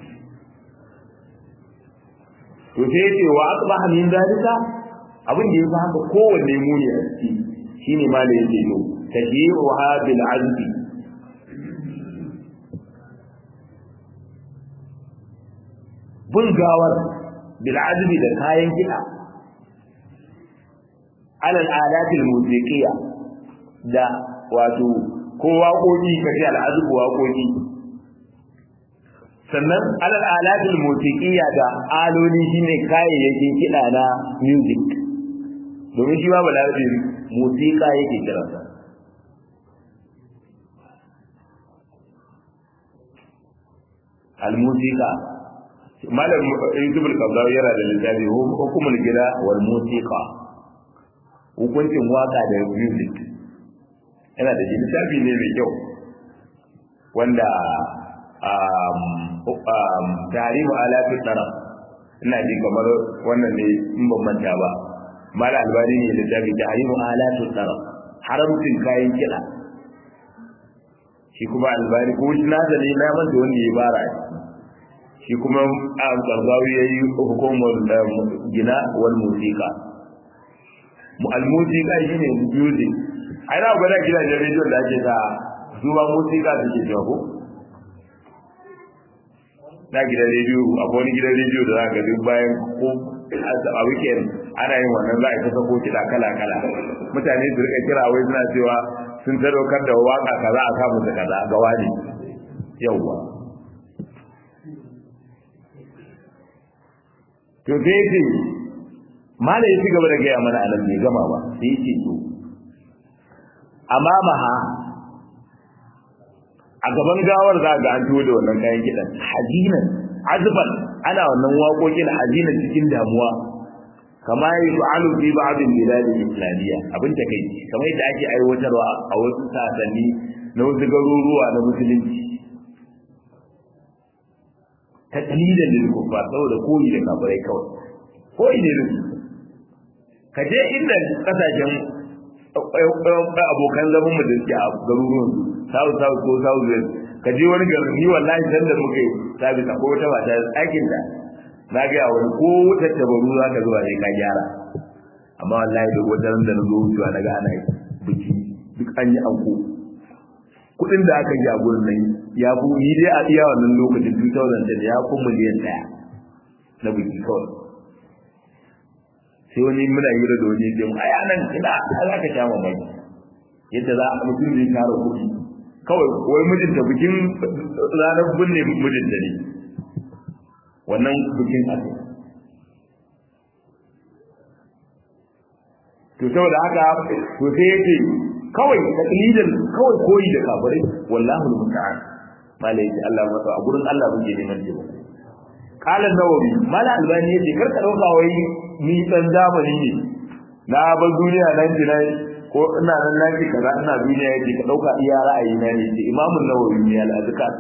Speaker 1: to sai ce wa asbaha min dalika abin da yafi haka kowanne muni a ciki shine ma da yake yo tashyi'uha bil azbi bin gawar bil azbi da kayan kiɗa alal adatil musiqiya da wato ko waƙoƙi kace al'azbu waƙoƙi sannan alal adatil musiqiya da aloli shine kayayyakin kiɗa na music domin shi ma balarabe musiqa yake kiransa al-musiqa malam yusuf al-qabdawi yana da littafi hukumul gida wal musiqa hukuncin waka da music yana da littafi ne mai kyau wanda tarihu alafi tsara ina ji kamar wannan ne in ban manta ba mala albani ne littafi tarihu alafi tsara haramcin kayan kiɗa shi kuma albani ko shi nasa ne na manta wanda ya bara shi kuma a karzawi ya yi hukumar gina wal musika al-musiqa shine music ai na gwada gidajen rediyon da ake sa su ba musiqa suke cewa ko na gidan rediyo akwai wani gidan rediyo da za ka duk bayan ko a weekend ana yin wannan za a ta sako kiɗa kala kala mutane su rika kira wai suna cewa sun sadaukar da waka kaza a samu da kaza ga wani yawwa to sai ce mala ya ci gaba da gaya mana anan bai gama ba sai ya ce to amamaha a gaban gawar za ga an tuwo da wannan kayan kiɗan hazinan azban ana wannan waƙoƙin hazinan cikin damuwa kama yi fa'alu fi ba'dil bilad islamiyya abin ta kai kamar yadda ake aiwatarwa a wasu sasanni na wasu garuruwa na musulunci taqlidan lil kuffar saboda koyi da kafirai kawai koyi ne da ka je inda kasashen abokan zaman mu da suke a garuruwan south south ko south west ka je wani garin ni wallahi san da muke sabis ko wata mata aikin ta na ga wani ko wata tabaru za ka zuwa ne ka gyara amma wallahi duk wata ran da na zo wucewa na ga ana biki duk an yi anko kudin da aka yi a gurin nan ya fi ni dai a iya wannan lokacin 2010 ya fi miliyan daya na biki kawai sai wani muna yi da wani jin a yanan ina za ka sha mamaki yadda za a mutum zai tara kuɗi kawai wai mijinta bikin ranar binne mijinta ne wannan bikin ake to saboda haka to sai yake kawai taqlidan kawai koyi da kafirai wallahu almusta'an malai ce Allah masa a gurin Allah muke neman taimako qala nawawi mala albani yace kar ka dauka wai ni dan zamani ne na ba duniya nan jina ko ina nan na ji kaza ina duniya yake ka dauka iya ra'ayi na ne imamu nawawi ne al-azkar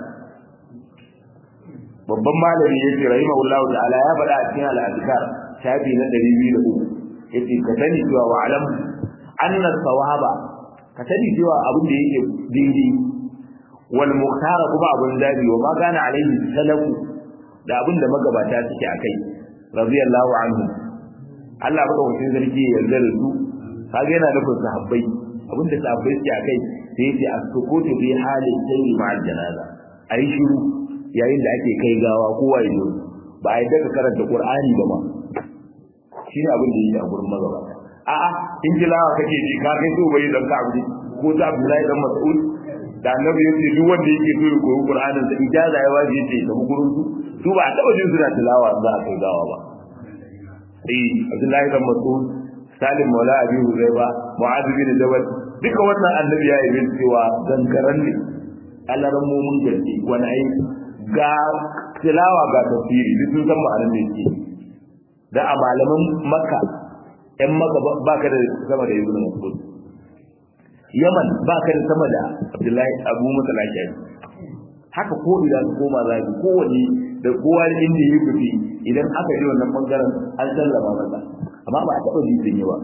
Speaker 1: babban malami yace rahimahullahu ta'ala ya faɗa a cikin al-azkar shafi na 203 yace ka sani cewa wa alam anna sawaba ka sani cewa abin da yake daidai wal muhtara kuma abin zabi wa ma kana alaihi salafu da abin da magabata suke akai radiyallahu anhu Allah baka wucin zargi ya yarda da su kaga yana nufin sahabbai abin da sahabbai suke akai sai yace as-sukutu bi halin sayyi ma'al janaza ayi shiru yayin da ake kai gawa kowa ya zo ba a yi daga karanta qur'ani ba ma shine abin da yake a gurin magabata a'a in tilawa kake ji ka kai so bai dan ka abu ko ta Abdullahi dan Mas'ud da annabi yace duk wanda yake so ya koyi Qur'anin sa ijaza ya waje yace ta gurin su su ba taba jin suna tilawa za a kai gawa ba eh Abdullahi dan Mas'ud Salim Maula Abi Huzaifa Mu'adh bin Jabal duka wannan annabi ya yi cewa gangaran ne alaran mumun gaske wani ai ga tilawa ga tafsiri duk sun san ma'anar da yake da a malaman Makka ƴan Makka ba ka da sama da Ibn Mas'ud Yaman ba ka da sama da Abdullahi Abu Musa Lashari haka ko idan ka koma za ko wani da kowa inda ya fiti idan aka ji wannan bangaren an sallama masa amma ba a taɓa ji sun yi ba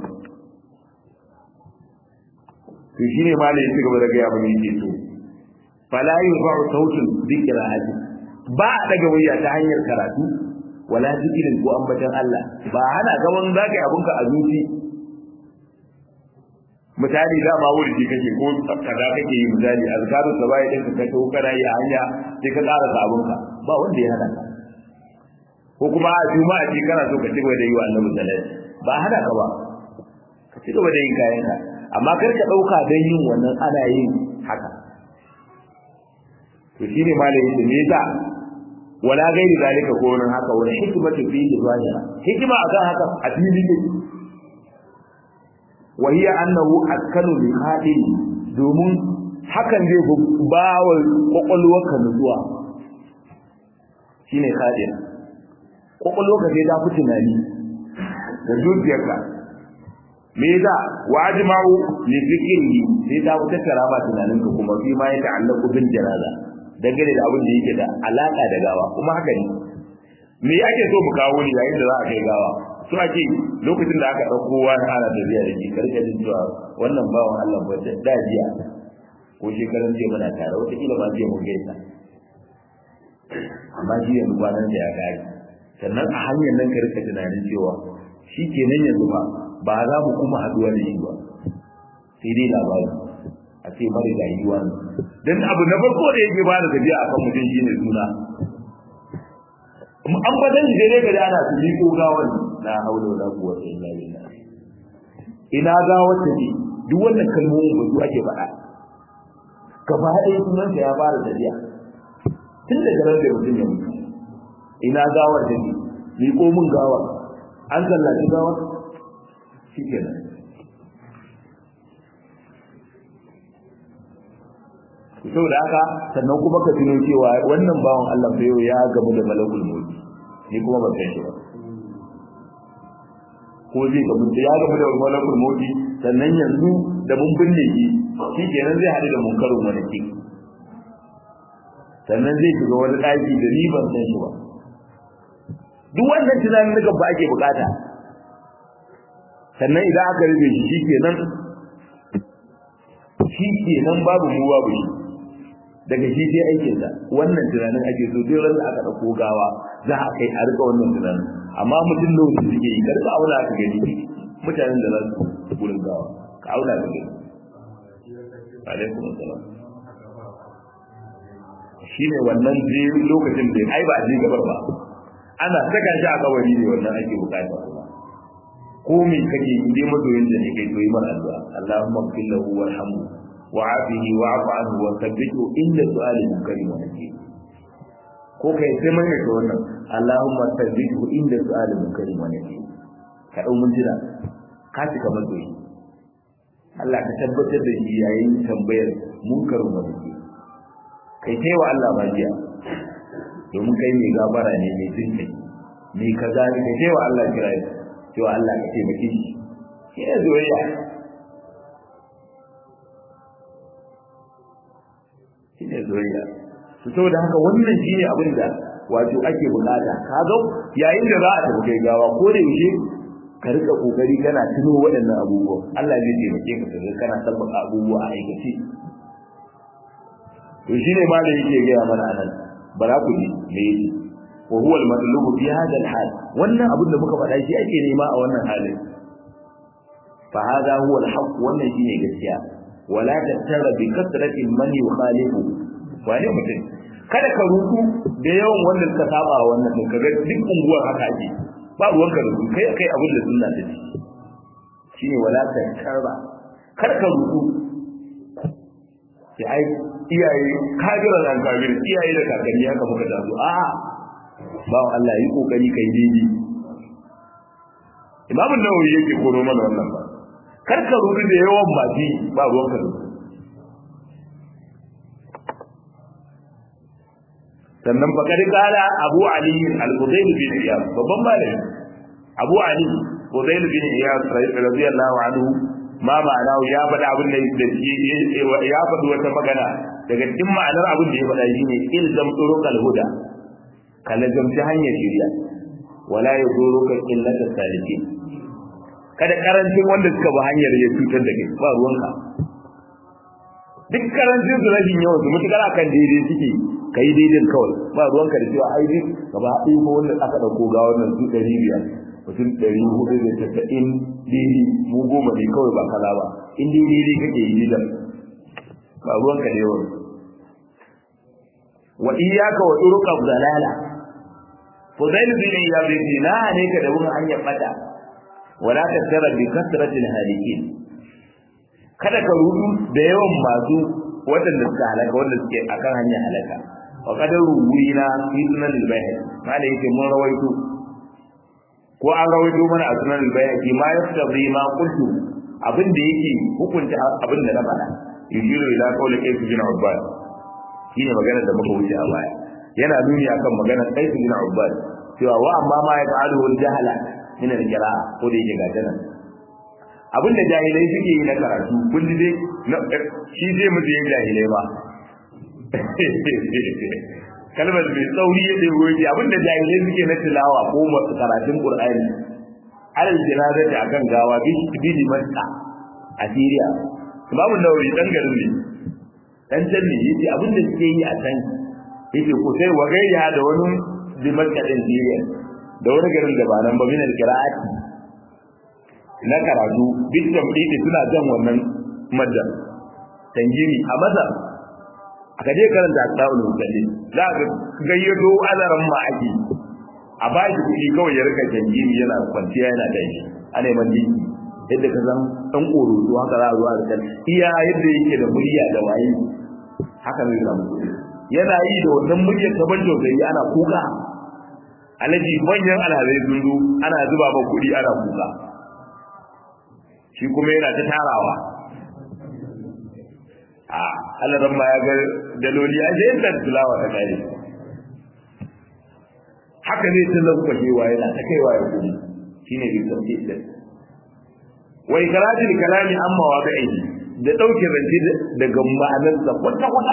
Speaker 1: to shine ma da ya ci gaba da gaya mana yake so fala yurfa'u sautun bi qira'ati ba a daga wayya ta hanyar karatu wala zikirin ko ambatan Allah ba hana gaban zaka yi abunka a zuci misali da ma wuri kake ko kaza kake yi misali azkaru sabai din ka kato kana yi a hanya sai ka ƙara sabunka ba wanda ya hana ka ko kuma a juma'a ce kana so ka ci gaba da yi wa annabi sallallahu ba hana ka ba ka ci gaba da yin kayan ka amma kar ka dauka dan yin wannan ana yin haka to shine malai yace me yasa wala gairi zalika ko nan haka wala hikmatu fi zahira hikima akan haka a fili ne wa hiya annahu askanu li hadin domin hakan zai ba wa kwakwalwarka nutsuwa shine hadin kwakwalwarka zai ta fi tunani da zuciyarka me yasa wa ajma'u li fikrihi sai ta wuce karama tunaninka kuma fi ma ya ta'allaqu bil janaza dangane da abin da yake da alaka da gawa kuma haka ne me ake so mu kawo ni yayin da za a kai gawa so ake lokacin da aka dauko wani ana tafiya da shi karka jin cewa wannan bawan Allah ba da dajiya ko shekaran jiya muna tare wata kila ma jiya mun gaisa amma shi yanzu kwanan da ya gari sannan a hanyar nan ka rika tunanin cewa shi kenan yanzu ba ba za mu kuma haduwa da shi ba sai dai labari a ce mara da yi wani don abu na farko da yake ba da gajiya a kan mutum shine suna an fadan shi dai ga ana su liko gawan na haula wala quwwata illa billah ina gawar ta ne duk wannan kalmomin ba su ake faɗa gaba ɗaya sunan ya fara tafiya tun da garar da mutum ya mutu ina gawar ta ne liko min gawar an sallaci gawar shi kenan saboda haka sannan kuma ka tuno cewa wannan bawan Allah fa yau ya gamu da malakul mauti ni kuma ban san shi ba ko zai gamu da ya gamu da malakul mauti sannan yanzu da mun binne shi shi kenan zai haɗu da munkarin wani ki sannan zai shiga wani ɗaki da ni ban san shi ba duk wannan tunanin da ba ake bukata sannan idan aka rufe shi shi kenan shi kenan babu mu babu shi daga shi sai aikin sa wannan tunanin ake so duk ran da aka dauko gawa za a kai a rika wannan tunanin amma mutum da wanda suke yi karka aula ka gani mutanen da za su gurin gawa ka aula ka gani alaikum assalam shine wannan je lokacin da ai ba je gabar ba ana saka shi a kawari ne wannan ake bukata kuma ko me kake yi dai madoyin da ne kai to yi mana addu'a Allahumma ighfir lahu warhamhu وعافه واعف عنه وثبته inda su'ali munkari wa nakir ko kai sai mai da wannan Allahumma thabbithu inda su'ali munkari wa nakir ka dau mun jira ka ci kamar doyi Allah ka tabbatar da shi yayin tambayar munkarin wa nakir kai sai wa Allah bajiya domin kai mai gabara ne mai jinkai mai kaza ne kai sai wa Allah kira cewa Allah ka taimake shi shi ne zoyayya shine soyayya to saboda haka wannan shine abin da wato ake bukata ka ga yayin da za a tafi kai gawa ko da yaushe ka rika kokari kana tuno waɗannan abubuwa Allah zai taimake ka kaga kana tabbata abubuwa a aikace to shine ma da yake ga mana anan bara ku ji me yake wa huwa al-matlub fi hadha al-hal wannan abin da muka faɗa shi ake nema a wannan halin fa hadha huwa al-haqq wannan shine gaskiya wala tattara bi kasratin man yukhalifu wani mutum kada ka ruku da yawan wanda suka saba wannan din kaga duk unguwar haka ake ba ruwan ka ruku kai kai abin da sunna ta ce shine wala tankarra kar ka rudu sai ai iyaye kajiran an kabir iyaye da kakanni haka muka taso a'a ba Allah yi kokari kai daidai Imam Nawawi yake koro mana wannan ba kar ka rudu da yawan baki ba ruwan ka sannan fa kad kala Abu Ali al-Qudayl bin Iyad babban malami Abu Ali Qudayl bin Iyad radiyallahu anhu ma ma'ana ya faɗa abin da ya faɗi wata magana daga cikin ma'anar abin da ya faɗa shine ilzam turuqal huda kala zamci hanyar shiriya wala yazuruka illata salikin kada karancin wanda suka bi hanyar ya cutar da kai ba ruwanka duk karancin su rashin yawan su mutukar akan daidai suke ka yi daidai kawai ba ruwanka da cewa ai duk gaba ɗaya ko wanda aka ɗauko ga wannan su ɗari biyar mutum ɗari hudu da tasa'in daidai mu goma ne kawai ba kaza ba in dai daidai kake yi daidai ba ruwanka da yawan wa iyyaka wa turuqa dalala fudail bin iyad bin na ne ka da wurin hanyar fada wala tattara bi kasratil halikin kada ka rudu da yawan masu waɗanda suka halaka wanda suke akan hanyar halaka wa kadar ruwina fi sunan al-bayhaqi mala yake mun rawaito ko an rawaito mana a sunan al-bayhaqi ma yaftabi ma qultu abin da yake hukunta abin da na faɗa yushiru ila qawli kayf bin ubbad shine magana da muka wuce a baya yana nuni akan magana kayf bin ubbad cewa wa amma ma ya fa'alu al-jahala min al-qira'a ko da yake gata nan abin da jahilai suke yi na karatu kun ji dai shi zai musu yin jahilai ba kalmar mai tsauri ya ɗaya goyi abin da jahilai suke na tilawa ko masu karatun qur'ani alal jinaza da akan gawa bi dimashqa a Syria babu nawawi dan garin ne dan can ne yace abin da suke yi a can yace ko sai wa gayya da wani dimashqa din Syria da wani garin da ba nan ba min al-qira'ati na karatu duk tambayi suna jan wannan madda tangiri a maza aka je karanta asbabul mutallin za ka gayyato azaran ma ake a ba shi kuɗi kawai ya rika tangiri yana kwanciya yana tashi a neman dinki yadda ka san dan ƙoroto haka za a zuwa da kan iya yadda yake da murya da waye haka zai samu yana yi da wannan muryar ta ban tausayi ana kuka alaji manyan alhazai sun zo ana zuba ba kuɗi ana kuka shi kuma yana ta tarawa a alaran ma ya ga daloli a zai da tulawa ta kare haka ne ta lankwashewa yana ta kaiwa ya kudi shi ne bi sauke da wai karatin kalami amma wa ga aiki da ɗauke rance daga ma'anarsa kwata-kwata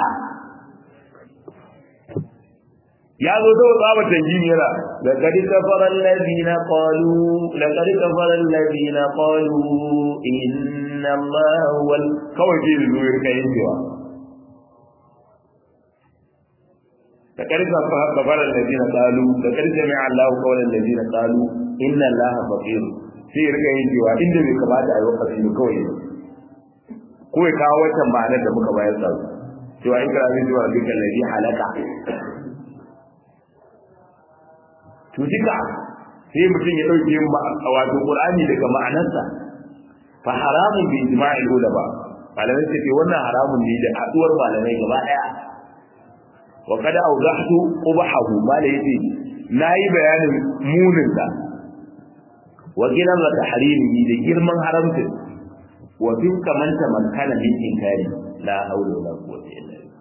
Speaker 1: ya zo da tsaba tanjini yana laqad kafara alladhina qalu laqad kafara alladhina qalu inna allaha huwal kawai ke zuwa kai cewa laqad kafara alladhina qalu laqad jami'a allahu qawla alladhina qalu inna allaha faqir sai rika yin cewa inda bai kamata a yi wakati ne kawai ko ya kawo wata ma'anar da muka bayar sa cewa in kira zai zuwa dukkan ladhi halaka to duka sai mutum ya dauke wato qur'ani daga ma'anarsa fa haramun bi ijma'il ulama malamai suke ce wannan haramun ne da haduwar malamai gaba daya wa kada awdahtu qubahu malai yace nayi bayanin munin sa wa kiran da tahrimi da girman haramcin wa bin kamanta man kana min inkari la hawla wala quwwata illa billah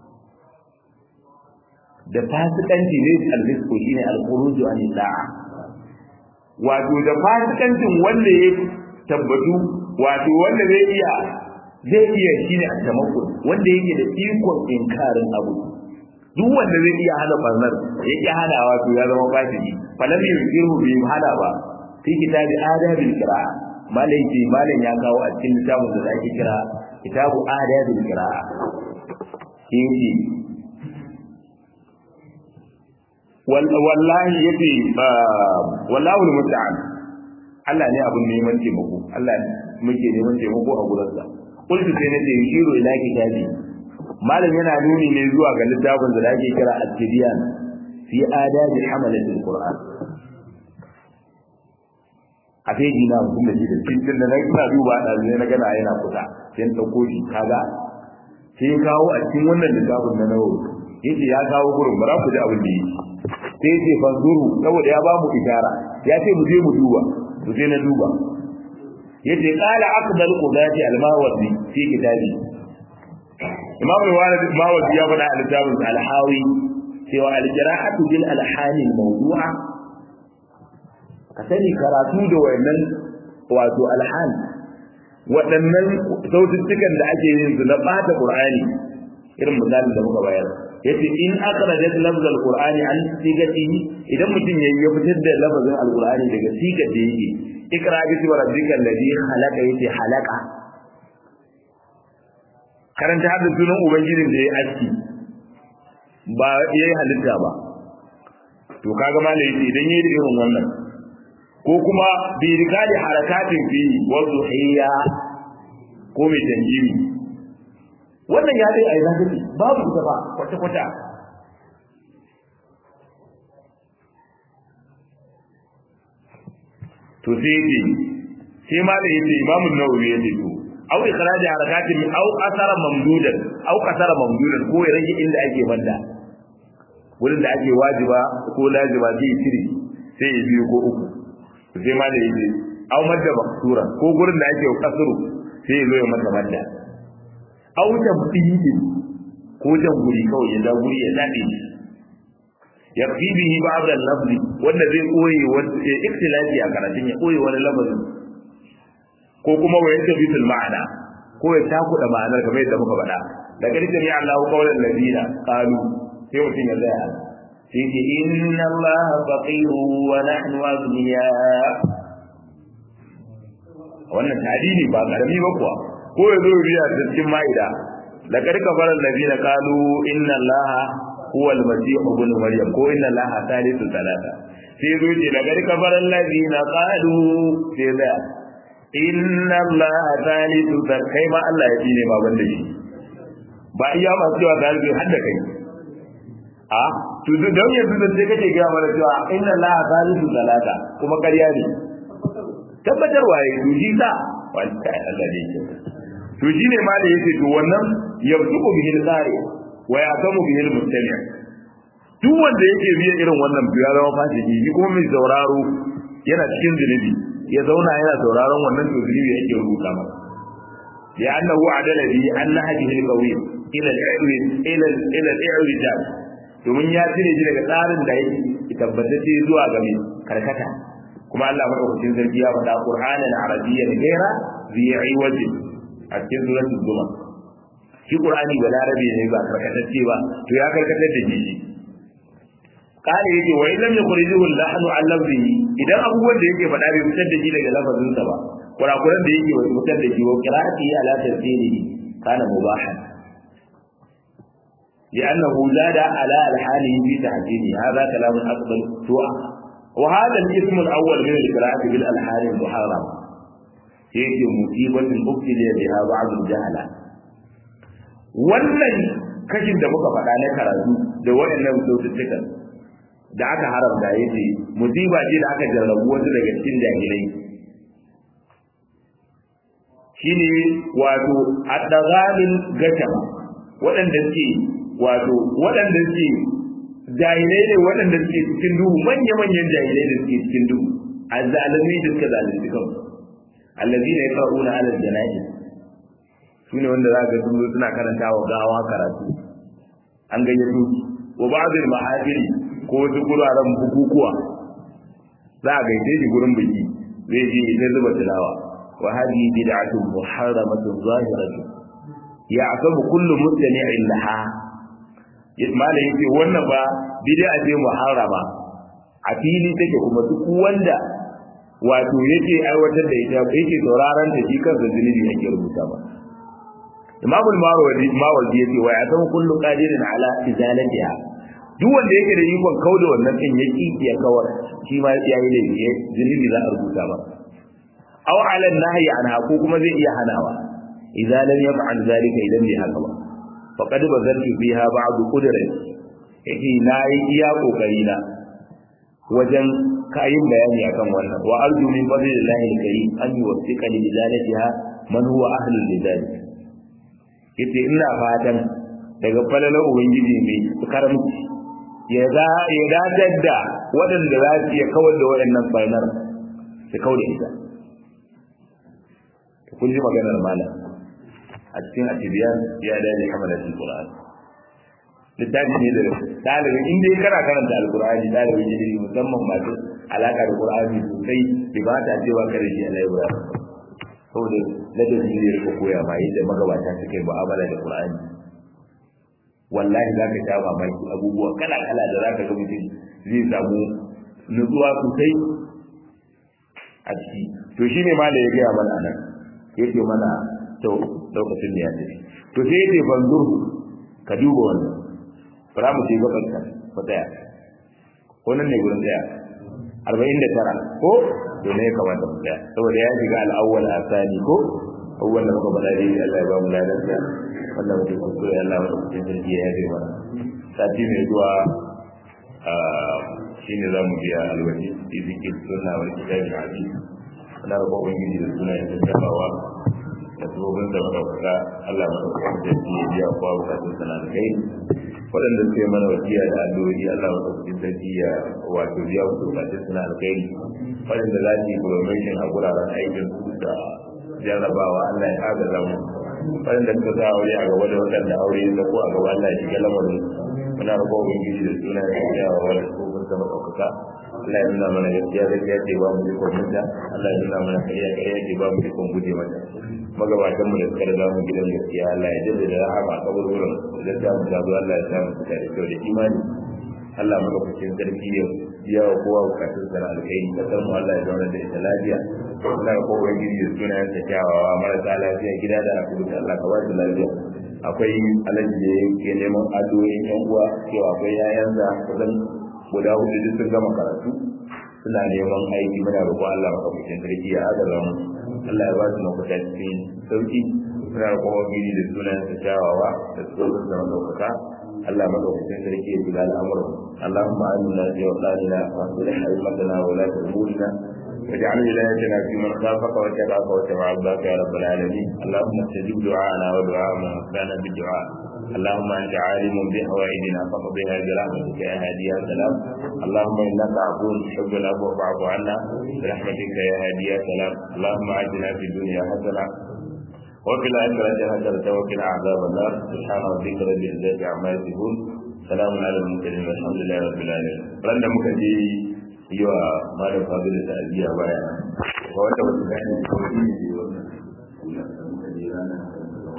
Speaker 1: da fasikanci ne alfisko shine alkhuruju an da'a wato da fasikancin wanda ya tabbatu wato wanda zai iya zai iya shine a tamakku wanda yake da ikon inkarin abu duk wanda zai iya hana barnar ya ki hana wato ya zama fasiki falam yusiru bi hana ba fi kitabi adabil qira'a malai ce malam ya kawo a cikin littafin da ake kira kitabu adabil qira'a shi wallahi yace wallahu almusta'an Allah ne abun neman taimako Allah muke neman taimako a gurin sa kullu sai nace yushiru ila kitabi malam yana nuni ne zuwa ga littafin da ake kira at-tibyan fi adabi hamalati al-qur'an a feji na mutum da shi da cikin da na ina duba da zai na gana yana kusa sai na dauko shi kaga sai ya kawo a cikin wannan littafin na nawo yace ya kawo gurin bara ku ji abin da yake sai yace fanzuru saboda ya ba mu ishara ya ce mu je mu duba mu je na duba yace qala aqdal qudati al-mawardi fi kitabi imam al-walid mawardi ya faɗa a littafin al-hawi cewa al-jarahatu bil alhani al-mawdu'a ka sani karatu da wayannan wato alhan waɗannan saututtukan da ake yin su na ɓata qur'ani irin misalin da muka bayar yace in akhrajat lafz al-qur'ani an sigatihi idan mutum yayi ya fitar da lafazin al-qur'ani daga sigar da yake ikra bi rabbika alladhi khalaqa yace halaka karanta hadda sunan ubangijin da ya aski ba yayi halitta ba to kaga malai yace idan yayi irin wannan ko kuma bi rikali harakatin fi wa zuhiya ko mai tanjimi wannan ya dai ai zaka babu ita ba kwata kwata to sai yace sai malai yace imamu nawawi yace to aw ikhraj harakatin aw asara mamdudan aw kasara mamdudan ko ya rage inda ake banda wurin da ake wajiba ko laziba zai tiri sai ya biyu ko uku sai ma da yace aw madda maksura ko gurin da ake kasuru sai ya zo ya mata madda aw tabdidi ko jan guri kawai ya da guri ya dade shi ya fi bihi ba'd al-lafz wanda zai koyi wanda ikhtilafi a karatun ya koyi wani lafazin ko kuma wa yadda bitul ma'ana ko ya takuda ma'anar kamar yadda muka faɗa da karshen ya Allah qawlan ladina qalu sai mutum ya tsaya sai ce inna Allah faqiru wa nahnu aghniya wannan tadini ba karami ba kuwa ko ya zo biya da cikin ma'ida da karka faran ladina qalu inna Allah huwa al-masih ibn maryam ko inna Allah thalithu thalatha sai zo ce da karka faran ladina qalu sai da inna Allah thalithu thalatha kai ma Allah ya tsine ma banda shi ba iya masu cewa thalithu har da kai a to don yanzu da sai kake gaya mana cewa inna allaha thalithu salata kuma ƙarya ne tabbatar waye to shi sa wanda Allah ne ke to shi ne ma da yake to wannan yabduqu bihi al-qari wa ya'tamu bihi al-mustami' duk wanda yake biya irin wannan biya zama fasiki shi kuma mai sauraro yana cikin zunubi ya zauna yana sauraron wannan to zunubi yake rubuta masa ya annahu adala bi anna hadhihi al-qawiyya ila ila ila al-i'rijab domin ya cire shi daga tsarin da yake tabbatacce zuwa ga mai karkata kuma Allah madaukakin sarki ya faɗa Qur'anan Arabiyyan gaira zai wajin a cikin suratul Zuma shi Qur'ani ba larabi ne ba karkatacce ba to ya karkatar da shi kale yake wa illam yukhrijuhu al-lahnu an lafzihi idan abubuwan da yake faɗa bai fitar da shi daga lafazinsa ba kurakuran da yake bai fitar da shi wa qira'ati ala tafsirihi kana mubahan لأنه زاد على الحال في تحجيمه هذا كلام أفضل سوء وهذا الاسم الأول من القراءة بالألحان المحرمة هيك مصيبة ابتلي بها بعض الجهلة wannan kashin da muka faɗa na karatu da waɗannan saututtukan da aka haramta ya ce musiba ce da aka jarrabu wasu daga cikin jahilai shine wato addagalin gasha waɗanda suke wato waɗanda suke jahilai ne waɗanda suke cikin duhu manya-manyan jahilai da suke cikin duhu a zalimai da suka zalunci kansu allazi ne yaqra'una 'ala al-jana'iz su ne wanda za ga sun zo suna karanta wa gawa karatu an gayyato wa ba'dul mahafili ko wasu guraren bukukuwa za a gaide shi gurin biki zai je ita zuba tilawa wa hadhihi bid'atun muharramatun zahiratun ya asabu kullu mustami'in laha mala yace wannan ba bid'a ce muharrama a fili take kuma duk wanda wato yake aiwatar da ita yake sauraron ta shi kansa zunubi yake rubuta ba Imam al-Mawardi Mawardi yace wa ya san kullu qadirin ala izalatiha duk wanda yake da ikon kauda wannan din ya ki ya kawar shi ma ya yi laifi zunubi za a rubuta ba aw ala nahyi anha ko kuma zai iya hanawa idza lam yaf'al zalika idan bai haka ba faqad bazaltu fiha ba'd qudrati yake nayi iya kokari na wajen kayin bayani akan wannan wa arju min fadlillahi alkarim an yuwaffiqa li lidalatiha man huwa ahlu lidalik yace ina fatan daga falalar ubangiji mai karamci ya za ya dadar da waɗanda za su iya kawar da waɗannan barnar su kawar da ita kun ji maganar malam a cikin atibiyan ya dace hamalatul qur'an littafi ne da ɗalibin in dai kana karanta alqur'ani ɗalibin ilimi musamman masu alaka da qur'ani sosai bai ba ta cewa kare shi Allah ya saboda ladabi ne ya koya ma yadda magabata suke mu'amala da qur'ani wallahi za ka sha mamaki abubuwa kala kala da za ka ga mutum zai samu nutsuwa sosai a ciki to shine ma da ya gaya mana nan yake mana to lokacin da ya tafi to sai yake banzur ka duba wannan bara mu ce gaban ka ko tsaya ko nan ne gurin tsaya arba'in da tara ko to ne kamata mu tsaya saboda ya shiga al'awwal asani ko awwal da muka bada dai Allah ya ba mu ladan sa wannan mutum kuskure Allah ya rubuta sarki ya yabe mana sati mai zuwa shine za mu biya alwaji izikir sunna wal kitabi hadisi ana roƙon ubangiji da suna yin tattabawa da sabobin da madaukaka Allah madaukakin sarki ya biya kowa bukatun sana da kai waɗanda suke mana wasiya da addu'o'i Allah madaukakin sarki ya wato biya musu bukatun sana da kai waɗanda za su yi promotion a guraren aikin su da jarrabawa Allah ya agaza mu waɗanda suka sa aure a gaba da waɗanda aure ya ko a gaba Allah ya shiga lamarin muna roƙon ubangiji da suna ya biya wa wani sabobin da madaukaka Allah ya nuna mana gaskiya gaskiya ce ba mu ikon mutunta Allah ya nuna mana kariya kariya ce ba mu ikon guje mata magabatan mu da suka riga mu gidan gaskiya Allah ya jaddada da rahama a kaburburan da ta mu gado Allah ya sa mu fita da kyau da imani Allah maka fukin sarki ya biya wa kowa bukatun sana alkhairi kasar mu Allah ya zauna da ita lafiya Allah ya kowa gidi da sunayen sa kyawawa marasa lafiya gida da asibiti Allah ka ba su lafiya akwai alaji da yake neman addu'o'in yan uwa cewa akwai yayansa kusan guda hudu duk sun gama karatu suna neman aiki muna roƙon Allah maka fukin sarki ya adala mu Allah ya ba su mafita cikin sauki suna kuma gini da sunan sa kyawawa da tsoron da madaukaka Allah madaukakin sarki ya kula al'amuran Allahumma amina fi awqatina wa aslih haymatana wa la tumurina واجعل ولايتنا في من خافك واتقاك واتبع رضاك يا رب العالمين اللهم استجب دعاءنا ودعاء من وفانا بالدعاء اللهم انت عالم بحوائجنا فقضيها برحمتك يا هادي يا سلام اللهم انك عفو تحب العفو فاعف عنا برحمتك يا هادي يا سلام اللهم اتنا في الدنيا حسنه وفي الآخرة حسنة وقنا عذاب النار سبحان ربك رب العزة عما يصفون سلام على المرسلين والحمد لله رب العالمين رنا muka je yi wa malam fadilu ta'aziyya baya wanda wasu gani ko ne wannan